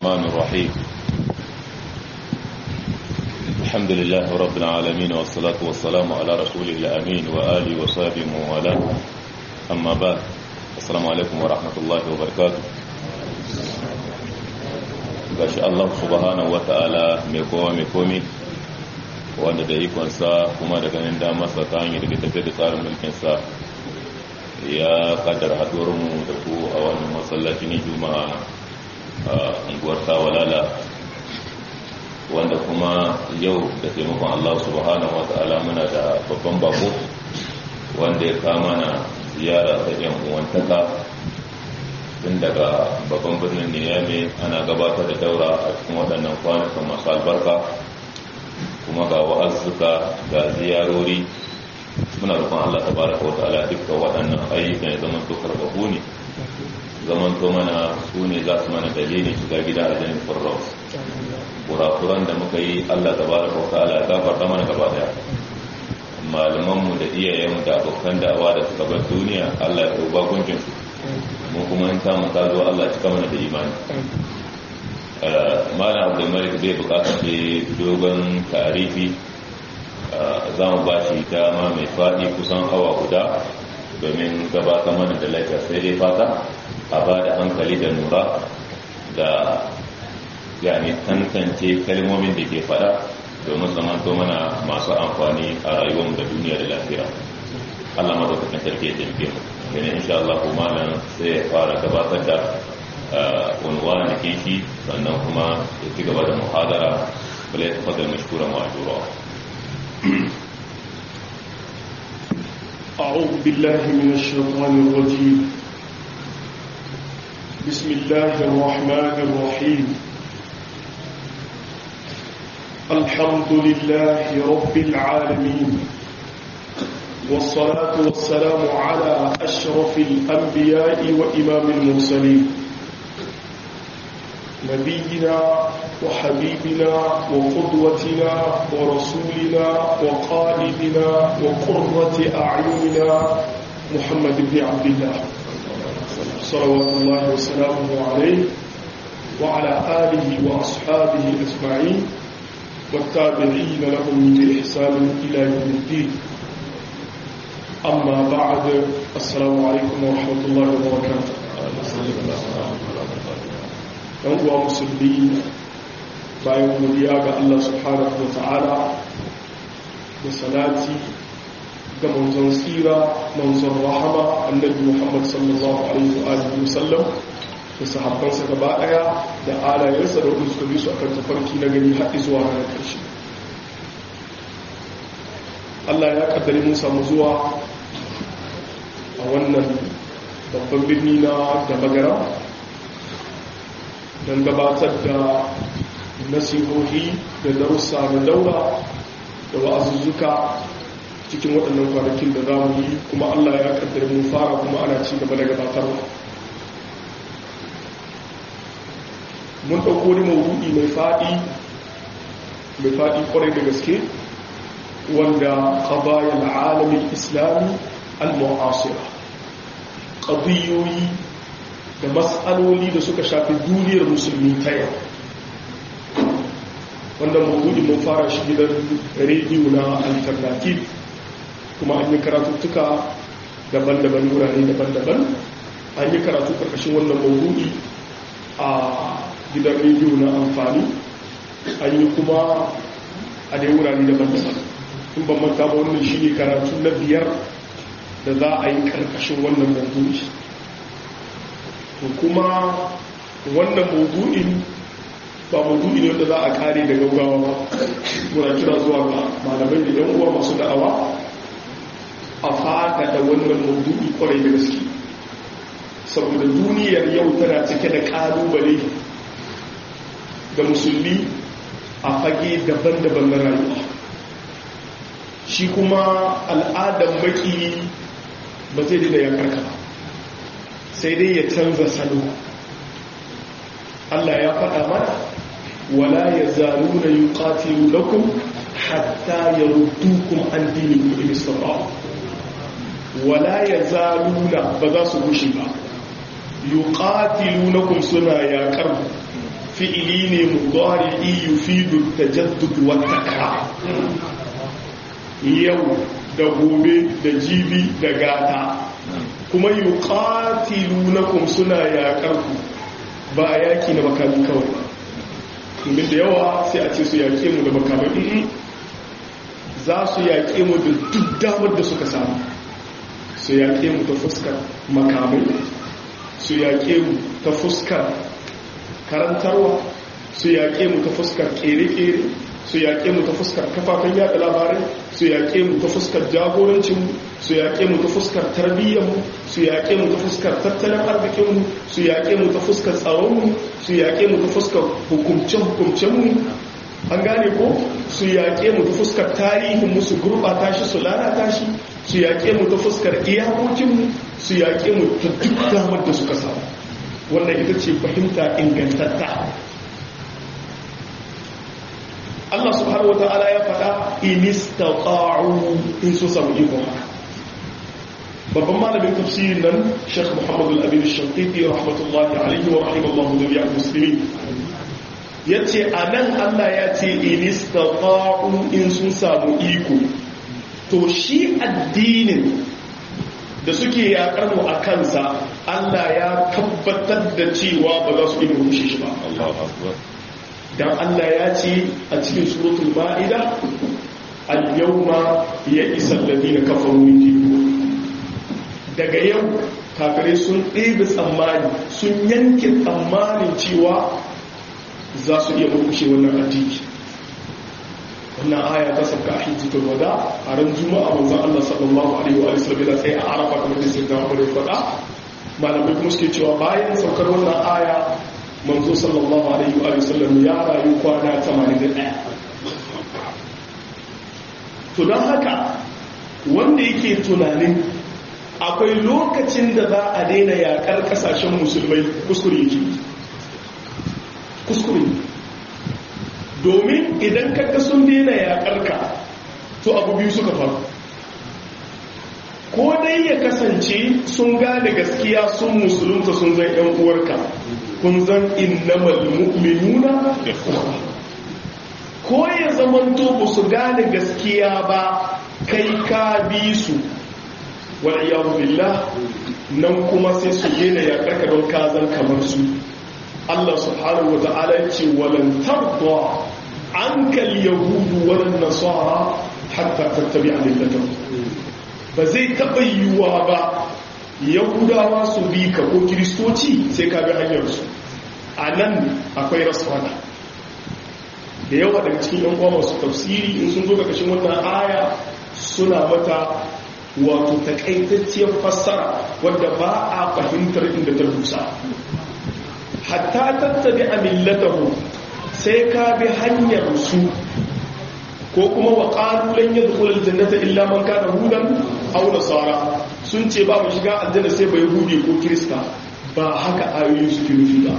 الرحمن الرحيم الحمد لله رب العالمين والصلاة والسلام على رسوله الأمين وآله وصحبه وموالاه أما بعد السلام عليكم ورحمة الله وبركاته gashi Allah subhanahu wata'ala mai kowa mai komi wanda da ikonsa kuma da ganin damarsa ta hanyar da tafiye da tsarin mulkinsa ya kaddara haɗuwarmu da ku a wannan masallaci ne juma'a a unguwar tawalala wanda kuma yau da taimakon Allah subhanahu wa ta'ala muna da babban bako wanda ya kama na ziyara ta yan uwantaka tun daga babban birnin niyame ana gabatar da daura a cikin waɗannan kwanukan masu albarka kuma ga wa'azzuka ga ziyarori muna rufin Allah ta baraka wa ta'ala dukkan waɗannan ayyukan ya zama to karbabu ne zaman to mana su ne za su mana dalilin shiga gida a janin firdaus kurakuran da muka yi Allah ta baraka wa ta'ala ya gafarta mana gaba daya malamanmu da iyayenmu da abokan da'awa da suka bar duniya Allah ya ɗauba gunjin su mu kuma in ta ta zo Allah cika mana da imani malam abdulmalik bai bukata ce dogon tarifi za mu ba shi dama mai faɗi kusan awa guda domin gabatar mana da laifin sai dai fata a ba da hankali da nura da yani tantance kalmomin da ke fada domin zamanto mana masu amfani a rayuwarmu da duniya da lafiya Allah madaukakin sarki ya taimake mu gani insha Allah kuma nan sai ya fara gabatar da unwa na kishi sannan kuma ya ci gaba da muhadara bala ya tafadar mashkura ma'ajura أعوذ بالله من الشيطان الرجيم بسم الله الرحمن الرحيم الحمد لله رب العالمين والصلاة والسلام على أشرف الأنبياء وإمام المرسلين نبينا وحبيبنا وقدوتنا ورسولنا وقائدنا وقرة أعيننا محمد بن عبد الله صلوات الله وسلامه عليه وعلى آله وأصحابه أجمعين والتابعين لهم بإحسان إلى يوم الدين أما بعد السلام عليكم ورحمة الله وبركاته ɗan uwa musulmi bayan godiya ga Allah subhanahu wa ta'ala da salati ga manzon tsira manzon rahama annabi Muhammad sallallahu alaihi wa alihi wasallam da sahabbansa gaba daya da alayensa da wanda suka bi su akan tafarki na gani har zuwa ranar ƙarshe Allah ya kaddare mun samu zuwa a wannan babban birni na da magara don gabatar da nasihohi da darussa da daura da wa'azuzzuka cikin waɗannan kwanakin da za mu yi kuma Allah ya kaddare mun fara kuma ana ci gaba da gabatarwa mun ɗauko wani mawuɗi mai faɗi mai faɗi ƙwarai da gaske wanda ƙabayen alamin islami al-mu'asira ƙabiyoyi da matsaloli da suka shafi duniyar musulmi ta yau wannan mawuɗi mun fara shi gidan rediyo na alternative kuma an yi karatuttuka daban-daban wurare daban-daban an yi karatu ƙarƙashin wannan mawuɗi a gidan rediyo na amfani an yi kuma a dai wurare daban-daban in ban manta ba wannan shi ne karatu na biyar da za a yi karkashin wannan maudu'i to kuma wannan maudu'in ba maudu'i ne wanda za a kare da gaugawa ba muna kira zuwa ga malamai da yan uwa masu da'awa a fada da wannan maudu'i kwarai da gaske saboda duniyar yau tana cike da kalubale ga musulmi a fage daban-daban na rayuwa shi kuma al'adar maki ba zai dina ya karka sai dai ya canza salo Allah ya faɗa mana wala ya zaru na yi ƙatilu lakum hatta ya ruddukum an dini kuɗi misra wala ya zaru na ba za su gushe ba yi ƙatilu lakum suna yaƙar fi'ili ne mudari yufidu tajaddud wa takrar yau da gobe da jibi da gata kuma yuqatilunakum suna yaƙar ku ba yaki na makami kawai domin da yawa sai a ce su yaƙe mu da makamai za su yaƙe mu da duk damar da suka samu su yaƙe mu ta fuskar makamai su yaƙe mu ta fuskar karantarwa su yaƙe mu ta fuskar ƙere-ƙere su yaƙe mu ta fuskar kafafen yada labarai su yaƙe mu ta fuskar jagorancinmu su yaƙe mu ta fuskar tarbiyyarmu su yaƙe mu ta fuskar tattalin arzikinmu su yaƙe mu ta fuskar tsaronmu su yaƙe mu ta fuskar hukumce-hukumcenmu an gane ko su yaƙe mu ta fuskar tarihinmu su gurɓata shi su lalata shi su yaƙe mu ta fuskar iyakokinmu su yaƙe mu ta duk damar da suka samu wannan ita ce fahimta ingantatta Allah subhanahu wa ta'ala ya faɗa inistaqa'u in su samu iko babban malamin tafsirin nan Sheikh Muhammad al-Amin al-Shanqiti rahmatullahi alayhi wa rahimallahu jami'al muslimin yace anan Allah ya ce inistaqa'u in sun samu iko to shi addinin da suke yakar mu a kansa Allah ya tabbatar da cewa ba za su iya rushe shi ba Allahu akbar dan Allah ya ce a cikin suratul ma'ida al-yawma ya'isa alladhina kafaru min dinikum daga yau kafirai sun ɗebe tsammani sun yanke tsammanin cewa za su iya murkushe wannan addini wannan aya ta sauka a hijjitul wada a ran juma'a manzon Allah sallallahu alaihi wa sallam yana tsaye a arafa kamar da sai da Umar faɗa malamai kuma suke cewa bayan saukar wannan aya manzo sallallahu alaihi wa sallam ya rayu kwana 81 to don haka wanda yake tunanin akwai lokacin da za a daina yakar kasashen musulmai kuskure yake kuskure domin idan kaga sun daina yakar ka to abu biyu suka faru ko dai ya kasance sun gane gaskiya sun musulunta sun zan yan uwarka kun zan innamal mu'minuna ko ya zamanto ba su gane gaskiya ba kai ka bi su wal billah nan kuma sai su daina ya karka don kazan kamar su Allah subhanahu wa ta'ala ce walan tarda ankal yahudu walan nasara hatta tattabi'a millatahum ba zai taɓa yiwuwa ba yahudawa su bi ka ko kiristoci sai ka bi hanyarsu a nan akwai rasuwana da yawa daga cikin yan uwa masu tafsiri in sun zo ƙarƙashin wannan aya suna mata wato takaitacciyar fassara wadda ba a fahimtar inda ta dusa hatta tattabi a millatahu sai ka bi hanyar su ko kuma wa ƙalulan ya zukular jannata illa man kana hudan au nasara sun ce ba mu shiga aljanna sai bai hude ko kirista ba haka ayoyi suke nufi ba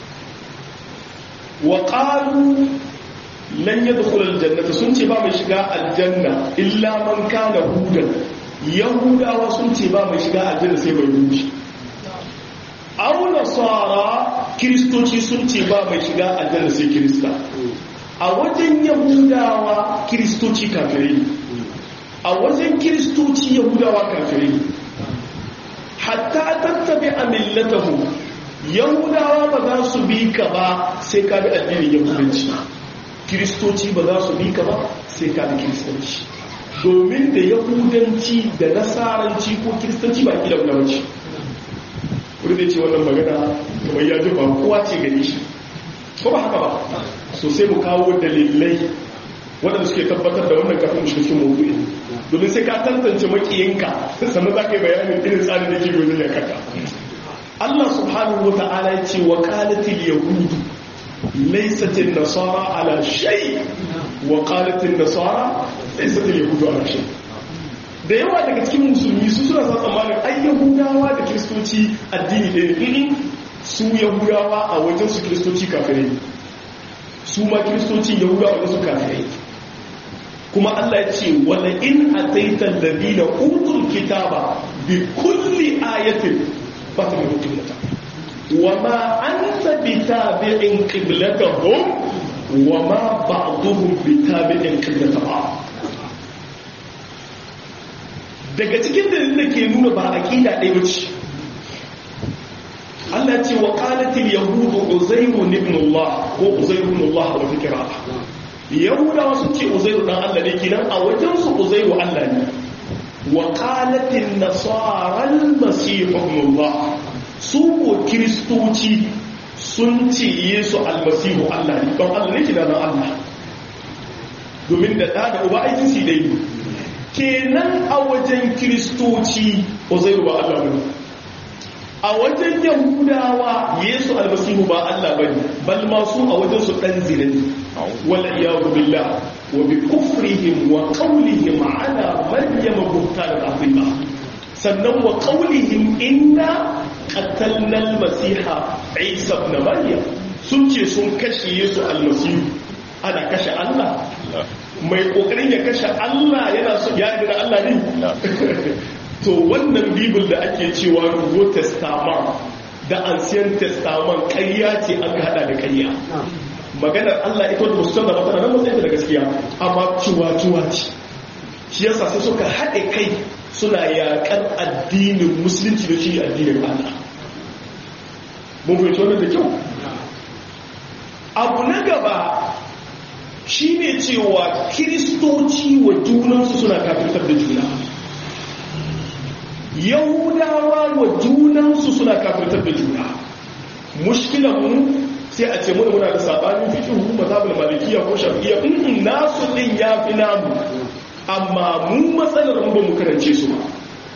wa ƙalu lan ya zukular jannata sun ce ba mu shiga aljanna illa man kana hudan yahudawa sun ce ba mu shiga aljanna sai bai hude au nasara kiristoci sun ce ba mai shiga aljanna sai kirista a wajen yahudawa kiristoci kafirai ne a wajen kiristoci yahudawa kafirai ne hatta tattabi a millatahu yahudawa ba za su bi ka ba sai ka bi addinin yahudanci kiristoci ba za su bi ka ba sai ka bi kiristanci domin da yahudanci da nasaranci ko kiristanci ba ƙila wani wace wani zai ce wannan magana kamar ya ji ba kowa ce gani shi ko ba haka ba so sai mu kawo dalilai waɗanda suke tabbatar da wannan kafin mu shirin mawuyi domin sai ka tantance makiyinka sannan za ka yi bayanin irin tsarin da ke wajen ya kaka Allah subhanahu wa ta'ala ya ce wa qalatil yahudu laysat nasara ala shay wa qalatil nasara laysat yahudu ala shay da yawa daga cikin musulmi su suna sa tsammanin ai yahudawa da kiristoci addini ɗaya ne su yahudawa a wajen su kiristoci kafirai su ma kiristoci yahudawa wajen su kafirai kuma Allah ya ce wala in ataita alladhina utul kitaba bi kulli ayatin ba ta mai mutum wa ma anta bitabi'in qiblatahum wa ma ba'duhum bitabi'in qiblatahum daga cikin dalilin da ke nuna ba aqida ɗaya bace Allah ce wa qalatil yahudu uzairu ibn Allah ko uzairu ibn Allah wa fikra yahudawa sun ce uzairu dan Allah ne kinan a wajen su uzairu Allah ne wa qalatin nasara al-masih ibn Allah su ko kristoci sun ce yesu almasihu Allah ne don Allah ne kinan Allah domin da da da uba aikin shi dai kenan a wajen kristoci uzairu ba Allah bane a wajen yahudawa yesu almasihu ba Allah bane bal ma su a wajen su dan zinani wal iyadu billah wa bi kufrihim wa qawlihim ala maryam buhtan azima sannan wa qawlihim inna qatalna almasiha isa ibn maryam sun ce sun kashe yesu almasihu ana kashe Allah mai kokarin ya kashe Allah yana so ya da Allah ne to wannan bibil da ake cewa rubo testament da ancient testament ƙarya ce an hada da ƙarya maganar Allah ita da musulun da matana nan matsayin da gaskiya amma ciwa-ciwa ce shi yasa sai suka haɗe kai suna yaƙar addinin musulunci da shi addinin Allah mun fahimci wannan da kyau abu na gaba shi ne cewa kiristoci wa junansu suna kafirtar da juna yahudawa wa junansu suna kafirtar da juna mushkilan mu sai a ce muna muna da sabanin fikihu mazhabul malikiya ko shafi'iyya in nasu din yafi namu amma mu matsalar mu ba mu karance su ba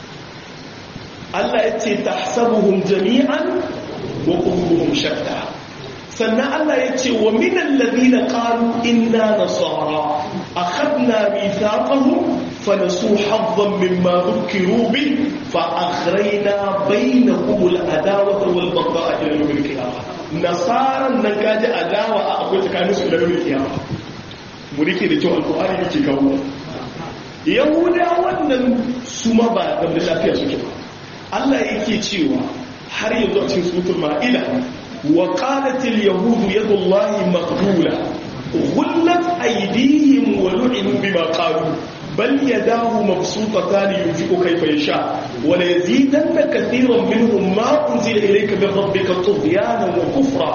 Allah ya ce tahsabuhum jami'an wa qulubuhum shatta sannan Allah ya ce wa minal ladina qalu inna nasara akhadna mithaqahum فنسوا حظا مما ذكروا به فأخرينا بينهم الأداوة والبغضاء إلى يوم القيامة نصارى نكاد أداوة أقول تكانس إلى يوم القيامة مريكي da cewa alƙur'ani yake kawo yahuda wannan su ma ba da lafiya suke ba Allah yake cewa har yanzu a cikin suratul ma'ida wa qalat al yahudu yadullahi maghlula غلت أيديهم ولعنوا بما قالوا بل يداه مبسوطتان ينفق كيف يشاء وليزيدن كثيرا منهم ما أنزل إليك من ربك طغيانا وكفرا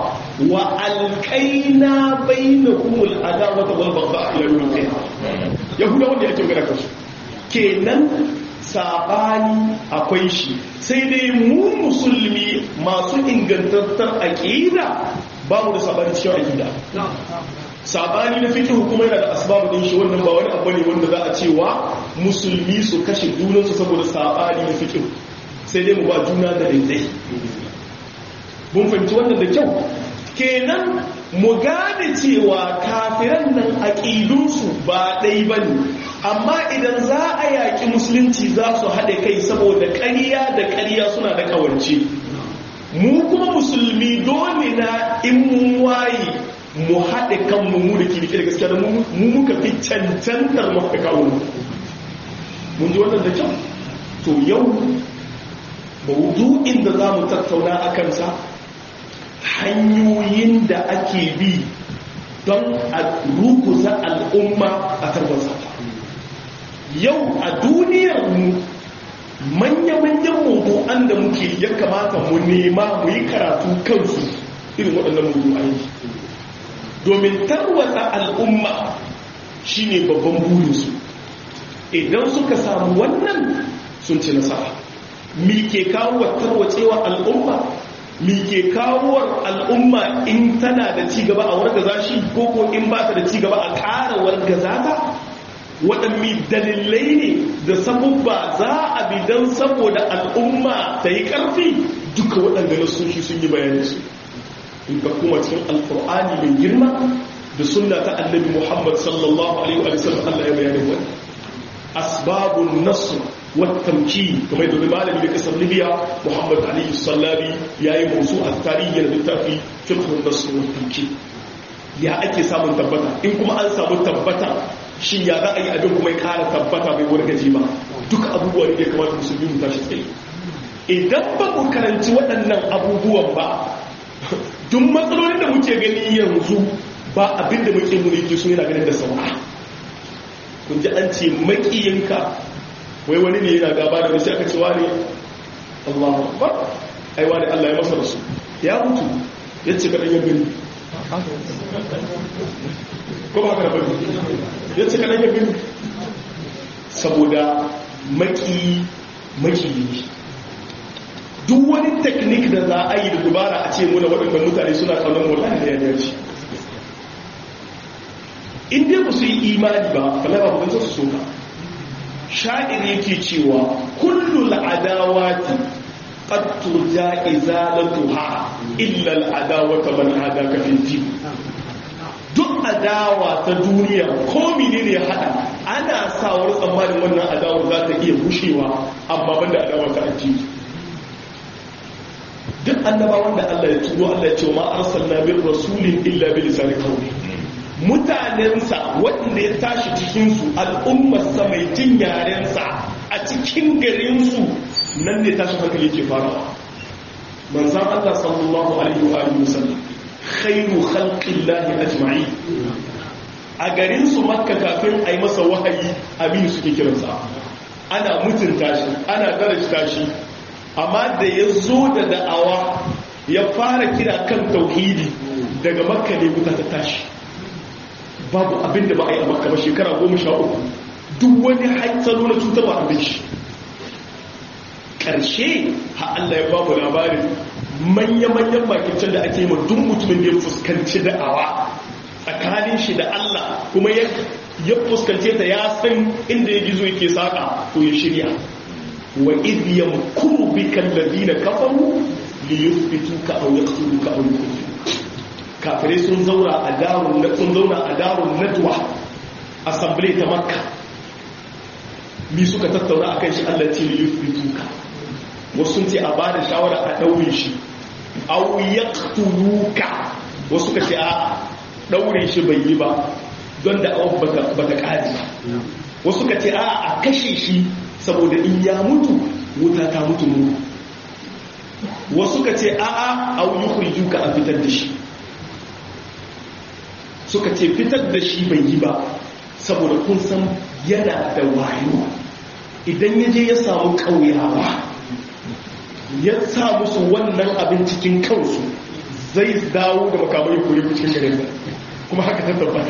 وألقينا بينهم العداوة والبغضاء إلى يوم القيامة يهودا wanda yake magana kansu kenan sabani akwai shi sai dai mu musulmi masu ingantattar aqida ba mu da sabani cikin aqida sabani na fikin hukuma yana da asbabu din shi wannan ba wani abu ne wanda za a cewa musulmi su kashe junansu saboda sabani na fikin sai dai mu ba juna da daidai mun fahimci wannan da kyau kenan mu gane cewa kafiran nan aƙidunsu ba ɗai ba ne amma idan za a yaƙi musulunci za su haɗe kai saboda ƙarya da ƙarya suna da ƙawance mu kuma musulmi dole na in mun waye mu haɗe kanmu mu da kirki da gaskiya da mu muka fi cancantar mafi kawo mun ji wannan da kyau to yau maudu'in da za mu tattauna a kansa hanyoyin da ake bi don a rukuza al'umma a tarwasa yau a duniyar mu manya-manyan mawudu'an da muke ya kamata mu nema mu yi karatu kansu irin waɗannan mawudu'an domin tarwatsa al'umma shine babban burinsu idan suka samu wannan sun ci nasara mi ke kawo tarwatsewa al'umma mi ke kawo al'umma in tana da cigaba a wargaza shi ko ko in ba ta da cigaba a ƙara wargaza ta waɗanne dalilai ne da sabubba za a bi don saboda al'umma ta yi ƙarfi duka waɗanda nasoshi sun yi bayaninsu in ka kuma cikin alkur'ani mai girma da sunna ta annabi muhammad sallallahu alaihi wa sallam Allah ya bayani wani asbabun nasr wa tamkin kamar da malami da kasar libya muhammad ali sallabi yayi mawsu a tarihi da littafi fiqh an-nasr wa tamkin ya ake samun tabbata in kuma an samu tabbata shin ya za a yi abin kuma ya kara tabbata bai wargaje ba duka abubuwa ne da kamata musulmi mu tashi tsaye idan ba mu karanci waɗannan abubuwan ba duk matsalolin da muke gani yanzu ba abin da muke mulki su yana ganin da saura kun ji an ce makiyinka wai wani ne yana gaba da wasu aka ce wani Allahu Akbar ai wani Allah ya masa rasu ya mutu ya ce kaɗan ya gani ko ba haka da bari ya ce kaɗan ya gani saboda maki maki ne duk wani teknik da za a yi da dubara a ce muna waɗanda mutane suna kaunar wallahi da ya dace in dai ba su yi imani ba kala ba bugan su soka sha'ir yake cewa kullu al'adawati qad turja izalatuha illa al'adawata man hadaka fi din duk adawa ta duniya ko menene ya hada ana sawar tsammanin wannan adawar za ta iya bushewa amma banda adawa ta addini duk annabawan da Allah ya turo Allah ya ce ma arsalna bir rasulin illa bi lisani qawli mutanensa waɗanda ya tashi cikinsu al'ummarsa mai jin yarensa a cikin garinsu nan ne tashi hankali ke farawa manzan Allah sallallahu alaihi wa sallam khairu khalqillahi ajma'i a garinsu makka kafin a yi masa wahayi aminu suke kiransa ana mutunta shi ana darajta shi amma da ya zo da da'awa ya fara kira kan tauhidi daga makka ne wuta ta tashi babu abin da ba a yi a makka ba shekara goma sha uku duk wani haitsalo na cutarwa abin shi ƙarshe ha Allah ya babu labarin manya-manyan makicin da ake yi ma duk mutumin da ya fuskanci da'awa tsakanin shi da Allah kuma ya fuskance ta ya san inda ya gizo yake saƙa ko ya shirya wa idh yamkuru bika alladhina kafaru li yuthbituka aw yaqtuluka aw yukhrijuka kafirai sun zauna a darun na sun zauna a darun nadwa assembly ta makka mi suka tattauna akan shi Allah ce li yuthbituka wasu sun ce a bada shawara a daure shi aw yaqtuluka wasu ka ce a daure shi bai yi ba don da awon bata kare ba wasu ka ce a a kashe shi saboda in ya mutu wuta ta mutu mu wasu ka ce a a aw yukhrijuka a fitar da shi suka ce fitar da shi bai yi ba saboda kun san yana da wayo idan ya je ya samu ƙauyawa ya sa musu wannan abin cikin kansu zai dawo da makamai kuri cikin garin kuma haka ta tabbata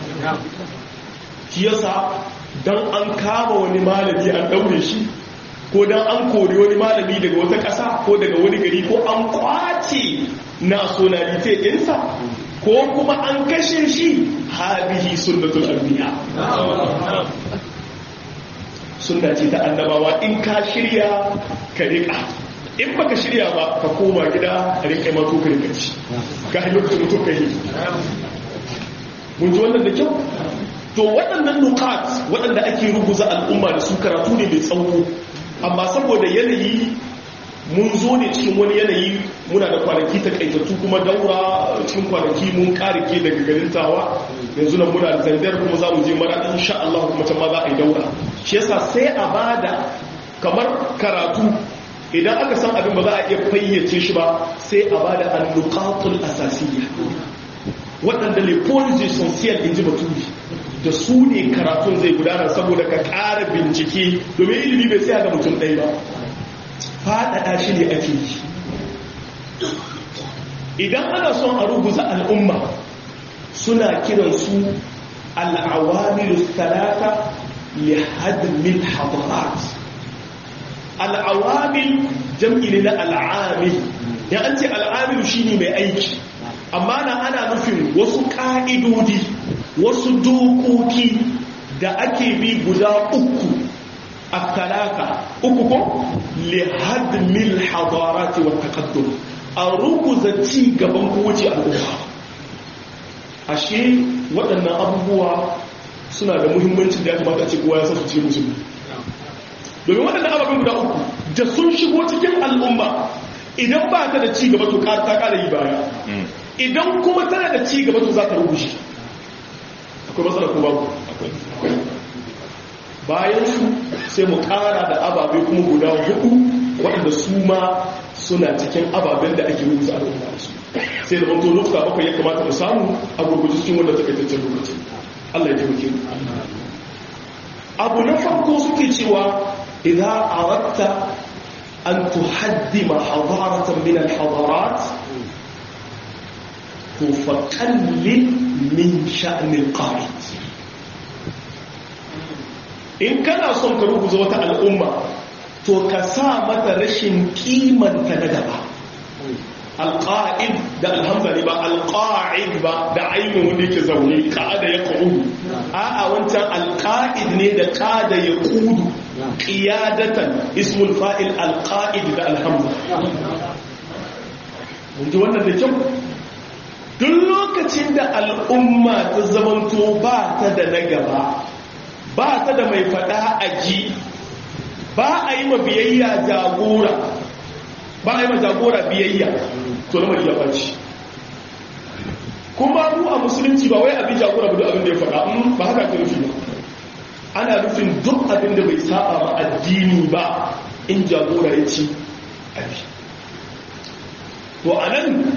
shi yasa don an kama wani malami an daure shi ko don an kori wani malami daga wata ƙasa ko daga wani gari ko an kwace nationality ɗinsa ko kuma an kashe shi habihi sunnatul anbiya sunna ce ta annabawa in ka shirya ka rika in baka shirya ba ka koma gida a rika ma to ka rika ci ka yi lokacin mutum ka yi mun ji wannan da kyau to waɗannan nukat waɗanda ake rubuza al'umma da su karatu ne mai tsawo amma saboda yanayi mun zo ne cikin wani yanayi muna da kwanaki takaitattu kuma daura cikin kwanaki mun karike daga garin tawa yanzu nan muna da zandar kuma za mu je mara insha Allah kuma can ma za a yi daura shi yasa sai a bada kamar karatu idan aka san abin ba za a iya fayyace shi ba sai a bada al-nuqatul asasiyya waɗanda le police essential in ji baturi da su ne karatun zai gudana saboda ka ƙara bincike domin ilimi bai tsaya ga mutum ɗaya ba faɗaɗa shi ne ake yi idan ana son a rubuta al'umma suna kiransu al'awamilu talata li hadmin hadarat al'awamil jam'i ne na al'amil ya an ce al'amilu shine mai aiki amma na ana nufin wasu ƙa'idodi wasu dokoki da ake bi guda uku a talata uku ko lihadmil hadarati wa taqaddum a ruguza ci gaban kowace al'umma ashe waɗannan abubuwa suna da muhimmancin da ya kamata a ce kowa ya san su cikin musulmi domin waɗannan ababen guda uku da sun shigo cikin al'umma idan ba ta da ci gaba to ta ƙara yi baya idan kuma tana da ci gaba to za ta rubuce akwai matsala ko babu bayan su sai mu ƙara da ababe kuma guda hudu waɗanda su ma suna cikin ababen da ake rubuta al'umma da su sai da manto lokuta bakwai ya kamata mu samu a gurguji cikin wanda takaitaccen lokaci Allah ya taimake mu abu na farko suke cewa idan aratta an tuhaddima hadaratan min al-hadarat to faqallil min sha'nil qa'id in kana son ka rubuta wata al'umma to ka sa mata rashin kimanta na gaba alƙa'id da alhamza ne ba alƙa'id ba da ainihin wanda yake zaune ƙa'ada ya ƙa'udu a'a wancan alƙa'id ne da ƙada ya ƙudu ƙiyadatan ismul fa'il alƙa'id da alhamza mun ji wannan da kyau duk lokacin da al'umma ta zamanto ba ta da na gaba ba ta da mai faɗa a ji ba a yi ma biyayya jagora ba a yi ma jagora biyayya to na mariya baci kuma mu a musulunci ba wai abin jagora ba duk abin da ya faɗa ba haka ka nufi ba ana nufin duk abin da bai saba ma addini ba in jagora ya ci abi to a nan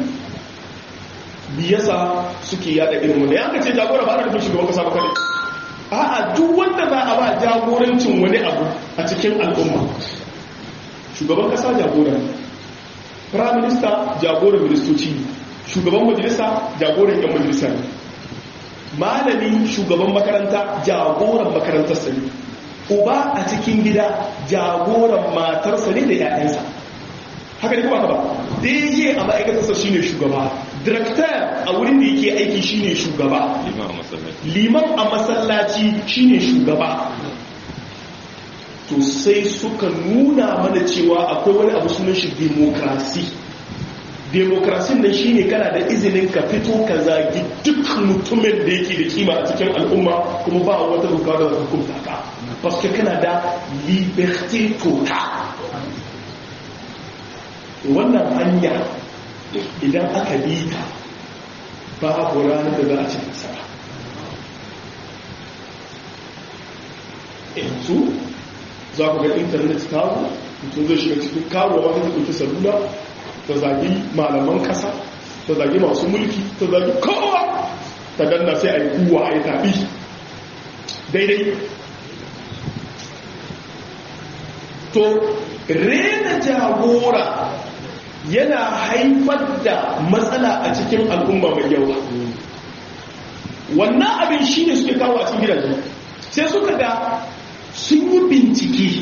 biyasa suke yada irin wanda ya ce jagora ba ana nufin shugaban kasa ba kare a'a duk wanda za a ba jagorancin wani abu a cikin al'umma shugaban kasa jagora prime minister jagoran ministoci shugaban majalisa jagoran yan majalisa ne malami shugaban makaranta jagoran makarantarsa ne uba a cikin gida jagoran matarsa ne da 'ya'yansa haka ne kuma ka ba dj a ma'aikatarsa shine shugaba director a wurin da yake aiki shine shugaba liman a masallaci shine shugaba to sai suka nuna mana cewa akwai wani abu sunan shi demokrasi demokrasin nan shine kana da izinin ka fito ka zagi duk mutumin da yake da kima a cikin al'umma kuma ba wata doka da hukunta ka paske kana da liberté total wannan hanya idan aka bi ta babu ranar da za a ci nasara yanzu za ku ga intanet kawo mutum zai shiga cikin kawo wata ta ɗauki salula ta zagi malaman ƙasa ta zagi masu mulki ta zagi kowa ta danna sai a yi kuwa a yi tafi daidai to rena jagora yana haifar da matsala a cikin al'umma mai yawa wannan abin shi ne suke kawo a cikin gidaje sai suka ga sun yi bincike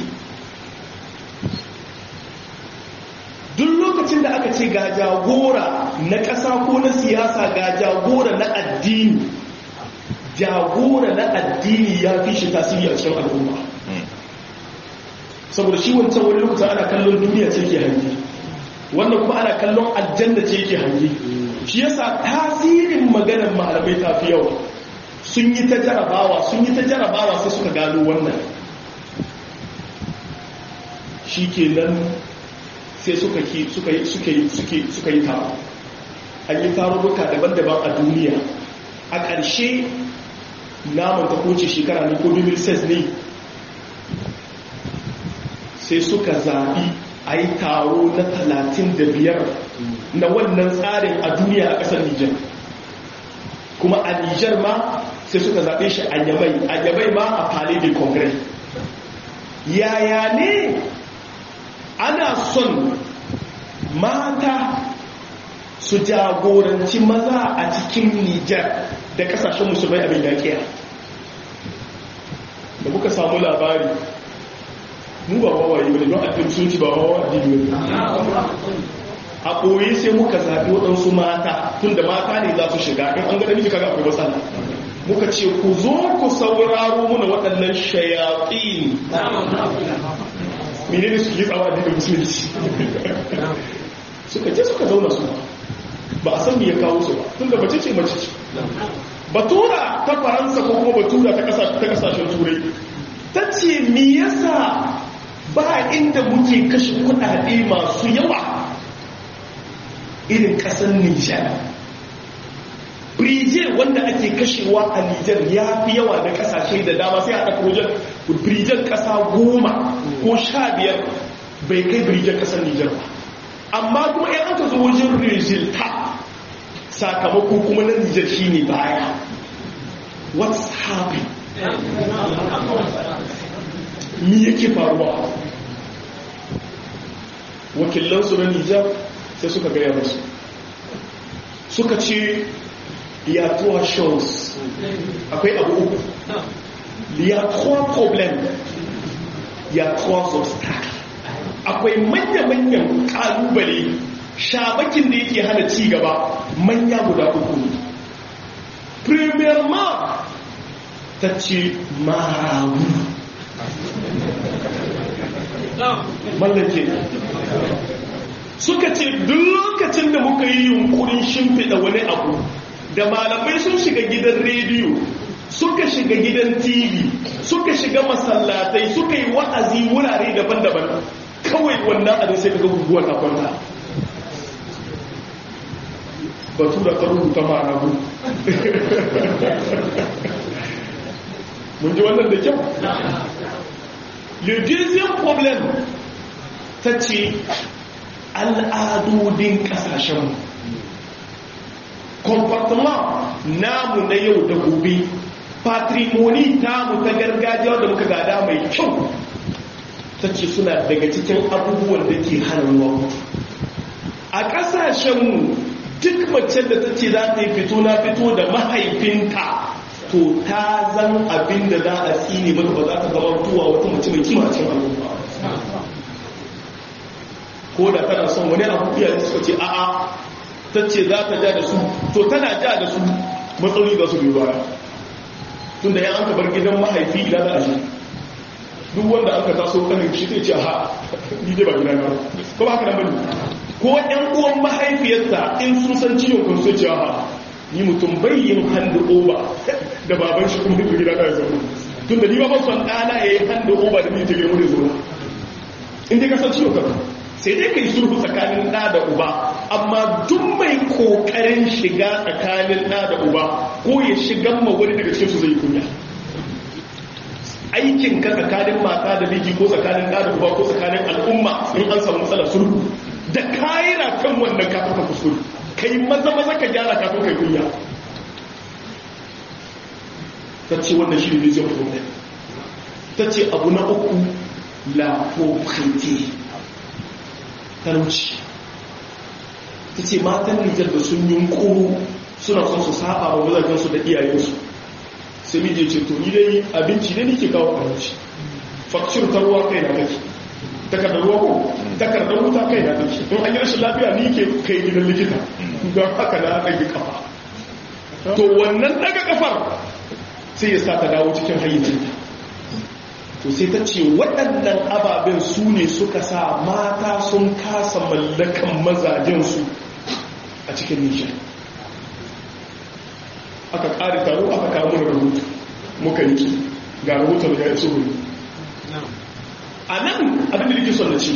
duk lokacin da aka ce ga jagora na ƙasa ko na siyasa ga jagora na addini jagora na addini ya fi shi tasiri a cikin al'umma saboda shi wancan wani lokacin ana kallon duniya ce ke hangi wannan kuma ana kallon aljanna ce ke hangi shi yasa tasirin maganar malamai ta fi yawa sun yi ta jarabawa sun yi ta jarabawa sai suka gano wannan shi ke nan sai suka yi taro an yi tarurruka daban-daban a duniya a ƙarshe naman ta koce shekara ne ko 2006 ne sai suka zaɓi a yi taro na 35 na wannan tsarin a duniya a ƙasar nijar kuma a nijar ma sai suka zaɓe shi a yamai a yamai ma a palais de congrès yaya ne ana son mata su jagoranci maza a cikin nijar da kasashen musulmai abin yaƙiya da muka samu labari mu ba wawaye wani don addini sun ci ba wawa addini wani a ɓoye sai muka zaɓi waɗansu mata tun da mata ne za su shiga in an ga namiji kaga akwai matsala muka ce ku zo ku sauraro muna waɗannan shayaƙi mene ne suke tsawa da musulunci suka je suka zauna su ba a san me ya kawo su ba tun da mace ce mace ce batura ta faransa ko kuma batura ta kasashen turai ta ce me yasa ba inda muke kashe kudade masu yawa irin kasar nijar birije wanda ake kashewa a nijar ya fi yawa da kasashe da dama sai a ɗaka wajen birijen ƙasa goma ko sha biyar bai kai birijen ƙasar nijar ba amma kuma yan aka zo wajen resulta sakamako kuma na nijar shi ne baya what's happening mi yake faruwa wakilansu na nijar sai suka gaya musu suka ce ya trois choses akwai abu uku ya trois problèmes ya trois obstacles akwai manya-manyan kalubale shabakin da yake hana ci gaba manya guda uku ne premièrement ta ce marawu mallake suka ce duk lokacin da muka yi yunkurin shimfiɗa wani abu da malamai sun shiga gidan rediyo suka shiga gidan tv suka shiga masallatai suka yi wa'azi wurare daban-daban kawai wannan abin sai kaga guguwar na kwanta batu da ta rubuta ma'anabu mun ji wannan da kyau le deuxième problème ta ce al'adodin kasashenmu comportement namu na yau da gobe patrimoni tamu ta gargajiya da muka gada mai kyau ta ce suna daga cikin abubuwan da ke hana ruwa a ƙasashenmu duk macen da ta ce za ta yi fito na fito da mahaifinta to ta zan abin da za a tsine mata ba za ta zama tuwa wata mace mai kima cikin al'umma ko da tana son wani abu iya suka ce a'a ta ce za ta ja da su to tana ja da su matsaloli za su biyu baya tun da ya an bar gidan mahaifi ila da ashe duk wanda aka taso kanin shi zai ce ha ni dai ba gida na ko ba haka nan bane ko ɗan uwan mahaifiyarsa in sun san ciwon kan sai ce ha ni mutum bai yin hand over da baban shi kuma gida na zauna tun da ni ba son ɗana ya yi hand over da ni ta girma da zauna in dai ka san ciwon kan sai dai ka yi sulhu tsakanin ɗa da uba amma duk mai ƙoƙarin shiga tsakanin ɗa da uba ko ya shigan ma wani daga cikin su zai kunya aikin ka tsakanin mata da miji ko tsakanin ɗa da uba ko tsakanin al'umma in an samu matsalar sulhu da kayira kan wannan kafin ka kuskure kai maza maza ka gyara kafin kai kunya ta ce wannan shi ne zai problem ta ce abu na uku la pauvreté talauci ta ce matan nijar da sun yunkuru suna son su saba wa mazajensu da iyayensu sai mije ce to ni dai abinci ne nake kawo abinci fakshir ta ruwa kai na kake takardar ruwa ko takardar wuta kai na kake in an yi rashin lafiya ni ke kai gidan likita don haka na ɗage kafa to wannan ɗaga kafar sai ya sa ta dawo cikin hayyacinta to sai ta ce waɗannan ababen su ne suka sa mata sun kasa mallakan mazajensu a cikin nishan aka ƙari taro aka kamun rahoto muka yi ga rahoton ya yi tsohon a nan abin da nake son na ce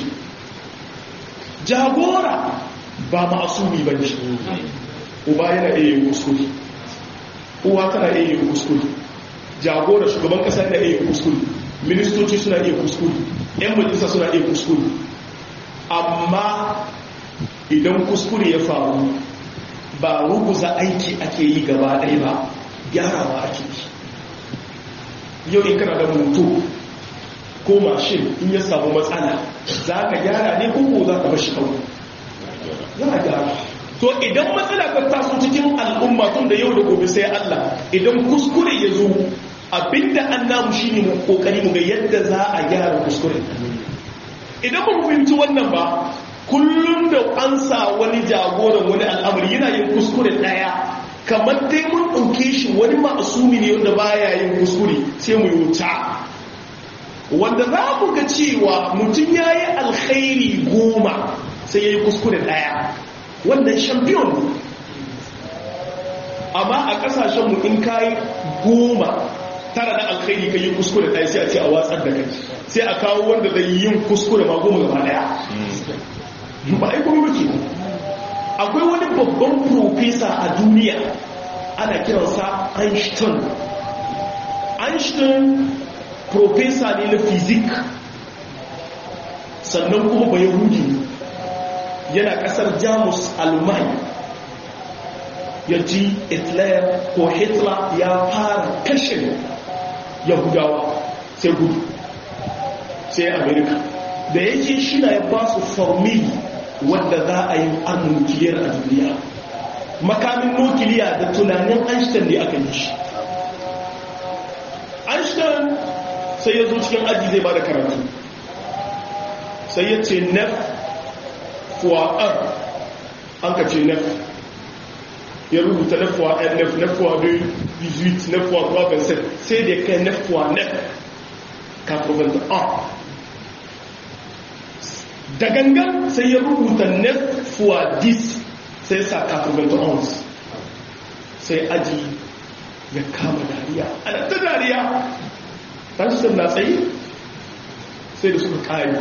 jagora ba ma'asumi ba ne uba yana iya yin kuskure uwa tana iya yin kuskure jagora shugaban ƙasa yana iya yin kuskure ministoci suna iya kuskure yan majalisa suna iya kuskure amma idan kuskure ya faru ba ruguza aiki ake yi gaba ɗaya ba gyarawa ake yi yau in kana da moto ko mashin in ya samu matsala za ka gyara ne ko za ka bashi kawai za a gyara to idan matsala ka taso cikin al'umma tun da yau da gobe sai Allah idan kuskure ya zo abinda an namu shi ne kokari mu ga yadda za a gyara kuskure idan ba mu fahimci wannan ba kullum da an sa wani jagoran wani al'amari yana yin kuskure daya kamar dai mun ɗauke shi wani ma'asumi ne wanda baya yin kuskure sai mu yi wuta wanda za mu ga cewa mutum ya yi alkhairi goma sai ya yi kuskure daya wannan champion ne amma a kasashenmu in kayi goma tara na alkhairi ka yi kuskure ɗaya sai a ce a watsar da kai sai a kawo wanda zai yin kuskure ma goma gaba ɗaya ba a yi kuma baki akwai wani babban profesa a duniya ana kiransa einstein einstein profesa ne na fizik sannan kuma ba yahudi yana kasar jamus almai ya ji hitler ko hitler ya fara kashe yahudawa sai gudu sai amerika da ya ce shi na ya ba su formili wadda za a yi armin nukiliyar a duniya makamin nukiliya da tunanin einstein ne aka yi shi einstein sai ya zo cikin aji zai ba da karatu sai ya ce nef fuwa an ka ce nef ya rubuta nef fuwa n nef nef fuwa 2 18 nef fuwa 3 27 sai da kai nef fuwa nef 81 da gangan sai ya rubuta nef fuwa 10 sai sa 91 sai aji ya kama dariya ana ta dariya ɗansu na tsaye sai da suka ƙari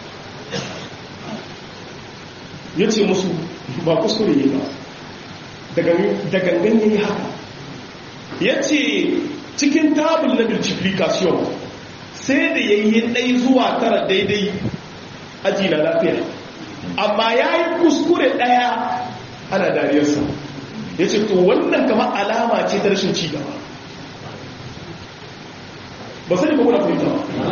ya ce musu ba kuskure yi ba da gangan ya yi haka ya ce cikin tabul na multiplication sai da ya yi ɗai zuwa tara daidai aji na lafiya amma ya yi kuskure ɗaya ana dariyarsa ya ce to wannan kama alama ce ta rashin cigaba ba sai ba kuna fahimta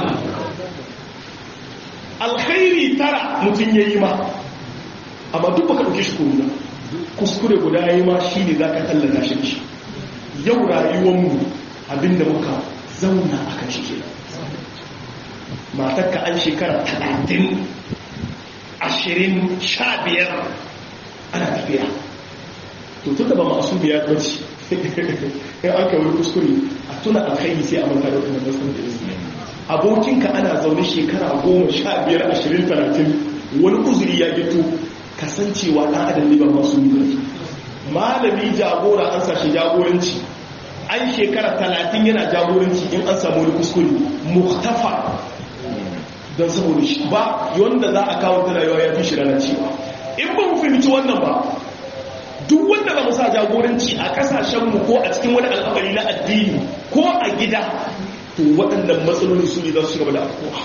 alkhairi tara mutum ya yi ma amma duk baka ɗauke shi kuma kuskure guda ya yi ma shi ne za ka tallata shi shi yau rayuwanmu abinda muka zauna a kan shi ke matakka an shekara talatin ashirin sha biyar ana tafiya to tun da ba masu biya kwanci in an kawai kuskure a tuna alkhairi sai a manta da wannan nasarar da izini abokinka ana zaune shekara goma sha biyar ashirin talatin wani uzuri ya gito kasancewa ɗan adam ne ba masu yi malami jagora an sashi jagoranci an shekara talatin yana jagoranci in an samu wani kuskure muktafa don saboda shi ba wanda za a kawo ta rayuwa ya fi shi lalacewa in ba mu fahimci wannan ba duk wanda ba mu sa jagoranci a kasashenmu ko a cikin wani al'amari na addini ko a gida to waɗannan matsaloli su ne za su gaba da afuwa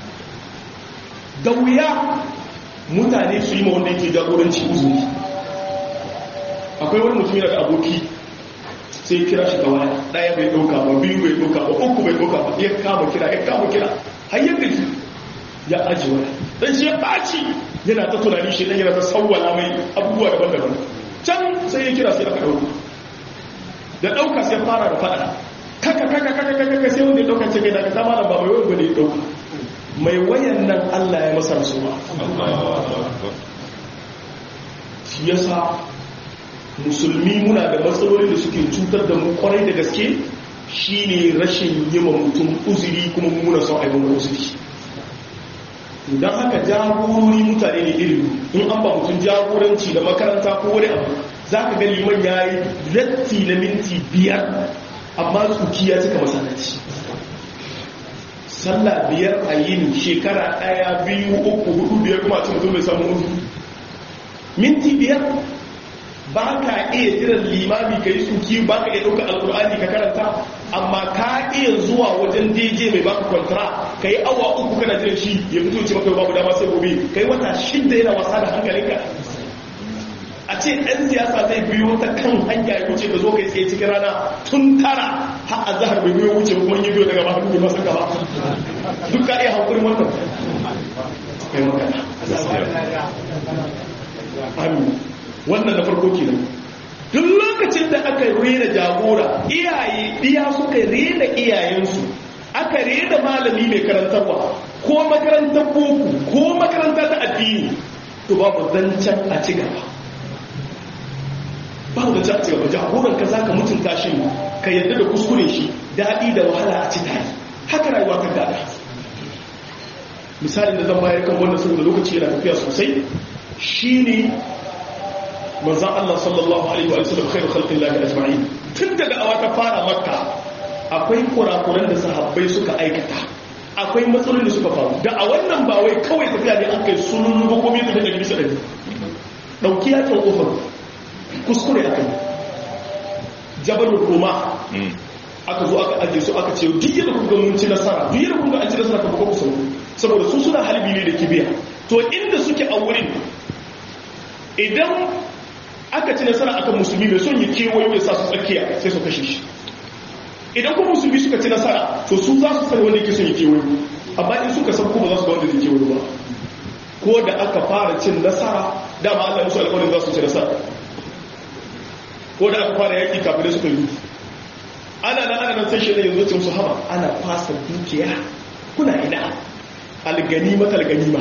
da wuya mutane su yi ma wanda yake jagoranci uzuri akwai wani mutum yana da aboki sai kira shi ga waya ɗaya bai ɗauka ba biyu bai ɗauka ba uku bai ɗauka ba ya kama kira ya kama kira har yadda ya aji wani dan shi ya ɓaci yana ta tunani shi dan yana ta sawwala mai abubuwa daban-daban can sai ya kira sai aka ɗauka da ɗauka sai fara da faɗa kaka kaka kaka kaka sai wanda ya ɗauka ce kai daga ta malam ba mai wani bane ya ɗauka mai wayan nan Allah ya masa rasuwa shi yasa musulmi muna da matsaloli da suke cutar da mu kwarai da gaske shine rashin yi ma mutum uzuri kuma muna son aibon uzuri don haka jagorori mutane ne irin in an ba mutum jagoranci da makaranta ko wani abu za ka gani man ya yi latti na minti biyar amma tsuki ya cika masallaci sallah biyar a yin shekara ɗaya biyu uku hudu biyar kuma ci mutum bai samu uzuri minti biyar ba ka iya jiran limami ka yi tsuki ba ka iya ɗauka alkur'ani ka karanta amma ka iya zuwa wajen dj mai baka kwantara ka yi awa uku kana jiran shi ya fito ce maka babu dama sai gobe ka yi wata shidda yana wasa da hankalinka a ce ɗan siyasa zai biyo ta kan hanya ya wuce ka zo kai tsaye cikin rana tun tara har a zahar bai biyo wuce kuma yi biyo daga ba hannu masa gaba duk ka iya hankulin wannan kai magana amin wannan da farko kenan duk lokacin da aka rena jagora iyaye diya suka rena iyayensu aka rena malami mai karantarwa ko makarantar boko ko makaranta ta addini to babu zancen a ci gaba babu zancen a ci gaba jagoran ka za ka mutunta shi ka yadda da kuskure shi daɗi da wahala a ci tare haka rayuwa ta gada misalin da zan bayar kan wannan saboda lokaci yana tafiya sosai shine manzan Allah sallallahu Alaihi wa sallam khairu khalqin lahi ajma'in tun daga awa ta fara makka akwai kurakuran da sahabbai suka aikata akwai matsalolin da suka faru da a wannan ba wai kawai tafiya ne an kai sunun ba komai da daga bisa dari dauki ya kan kofar kuskure akai jabalul roma aka zo aka ajiye su aka ce duk yadda kuka mun ci nasara duk yadda kuka an ci nasara ka buga kusa saboda su suna halbi ne da kibiya to inda suke a wurin idan aka ci nasara akan musulmi mai son ya kewayo ya sa su tsakiya sai su kashe shi idan kuma musulmi suka ci nasara to su za su sani wanda yake son ya kewayo amma in suka san kuma za su ga wanda zai kewayo ba ko da aka fara cin nasara dama Allah musu alƙawarin za su ci nasara ko da aka fara yaƙi kafin da suka yi ana nan ana nan sai shi ne yanzu ce musu haba ana fasa dukiya kuna ina alganima talganima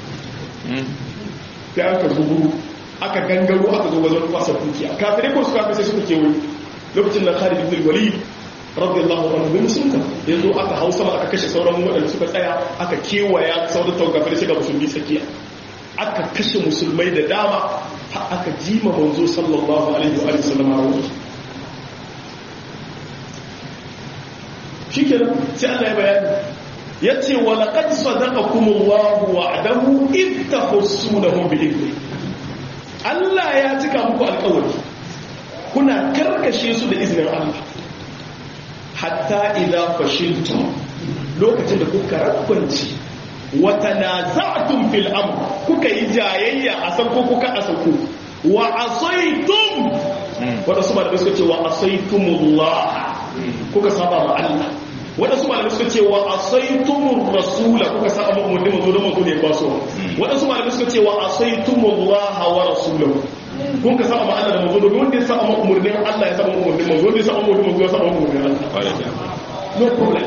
sai aka zubu aka gangaro aka zo wajen fasa dukiya kafirai ko suka sai suka kewaye lokacin da Khalid ibn Walid radiyallahu anhu bin musulunta yanzu aka hau sama aka kashe sauran waɗanda suka tsaya aka kewaya sauran tawakkafin sai ga musulmi tsakiya aka kashe musulmai da dama har aka jima manzo sallallahu alaihi wa sallam rauni shikenan sai Allah ya bayani yace wa laqad sadaqakumullahu wa'dahu id tahussunahum bi idni Allah ya cika muku alƙawari kuna karkashe su da izinin Allah hatta idza fashiltum lokacin da kuka rakkunci wa tanaza'tum fil amr kuka yi jayayya a san ko kuka asaku wa asaytum wanda su malamai suka ce wa asaytumullah kuka saba ma Allah wanda su malamai suka ce wa asaytumur rasula kuka saba ma umarni manzo da manzo ne ba so wanda su malamai suka ce wa asaytumullah wa rasulahu kun ka saba ma Allah da manzo domin wanda ya saba ma umarnin Allah ya saba ma umarnin manzo wanda ya saba ma umarnin manzo ya saba ma umarnin Allah no problem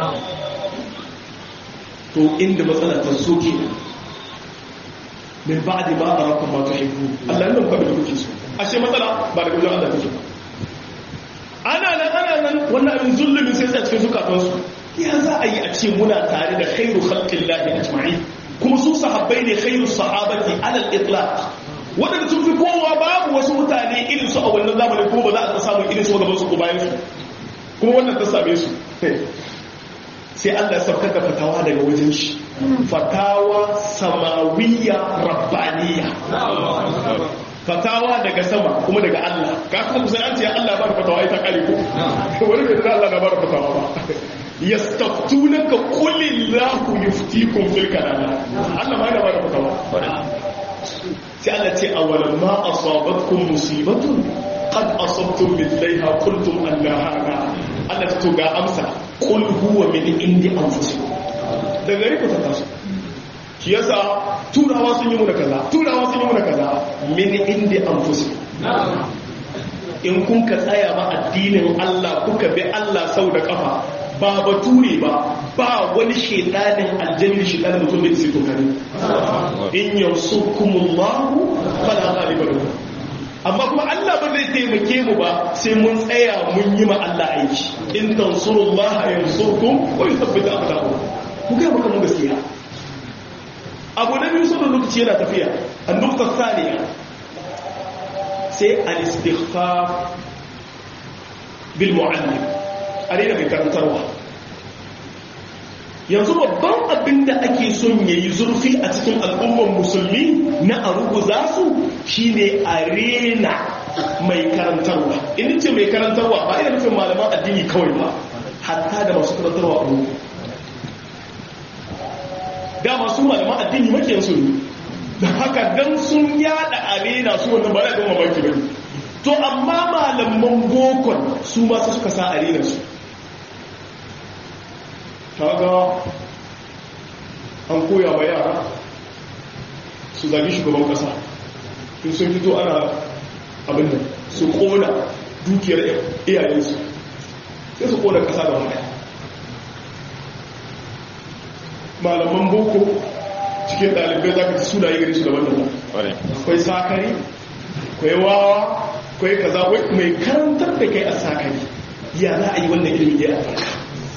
to inda matsala ta so ke min ba'di ma arakum ma tuhibbu Allah nan fa da kuke so ashe matsala ba da gurin Allah take ba ana nan ana nan wannan abin zulumi sai sai cikin zukatan su ya za a yi a ce muna tare da khairu khalqillahi ajma'in kuma su sahabbai ne khairu sahabati ala al-itlaq wadanda sun fi kowa babu wasu mutane irin su a wannan zamanin kuma ba za a samu irin su gaban su ko bayan su kuma wannan ta same su sai Allah saukar da fatawa daga wajen shi fatawa samawiyya rabbaniya fatawa daga sama kuma daga Allah ka san kusan an ce Allah ba da fatawa ita kare ko wani bai da Allah na ba da fatawa ba yastaftunaka qul illahu yuftikum fil kalala Allah ma yana ba da fatawa sai Allah ce awalan ma asabatkum musibatun qad asabtum mithlaiha qultum anna hada Allah ta to ga amsa qul huwa min indi anfusikum da gari ku ta taso shi yasa turawa sun yi muna kaza turawa sun yi muna kaza min indi anfusikum in kun ka tsaya ma addinin Allah kuka bi Allah sau da kafa ba bature ba ba wani shedanin aljanni shedanin mutum da isi kokari in yansurkumullahu fala ghaliba lakum amma kuma Allah ba zai taimake mu ba sai mun tsaya mun yi ma Allah aiki in tansurullaha yansurkum wa yuthabbit aqdamakum ku ga maka mun gaskiya abu na biyu saboda lokaci yana tafiya an-nuqta thaniya sai al-istighfar bil mu'allim arena mai karantarwa yanzu babban abin da ake son ya yi zurfi a cikin al'ummar musulmi na a ruguza su shine arena mai karantarwa in ce mai karantarwa ba ina nufin malaman addini kawai ba hatta da masu karantarwa a rugu da masu malaman addini makiyan su ne da haka dan sun yada arena su wannan ba da ɗan mamaki ba to amma malaman bokon su masu suka sa arena su kaga an koya wa yara su zagi shugaban kasa in sun fito ana abin da su kona dukiyar iyayensu sai su kona kasa da wani malaman boko cikin ɗalibai za ka ci sunaye gari su daban daban akwai sakari akwai wawa akwai kaza mai karantar da kai a sakari ya za a yi wannan ilimin ya albarka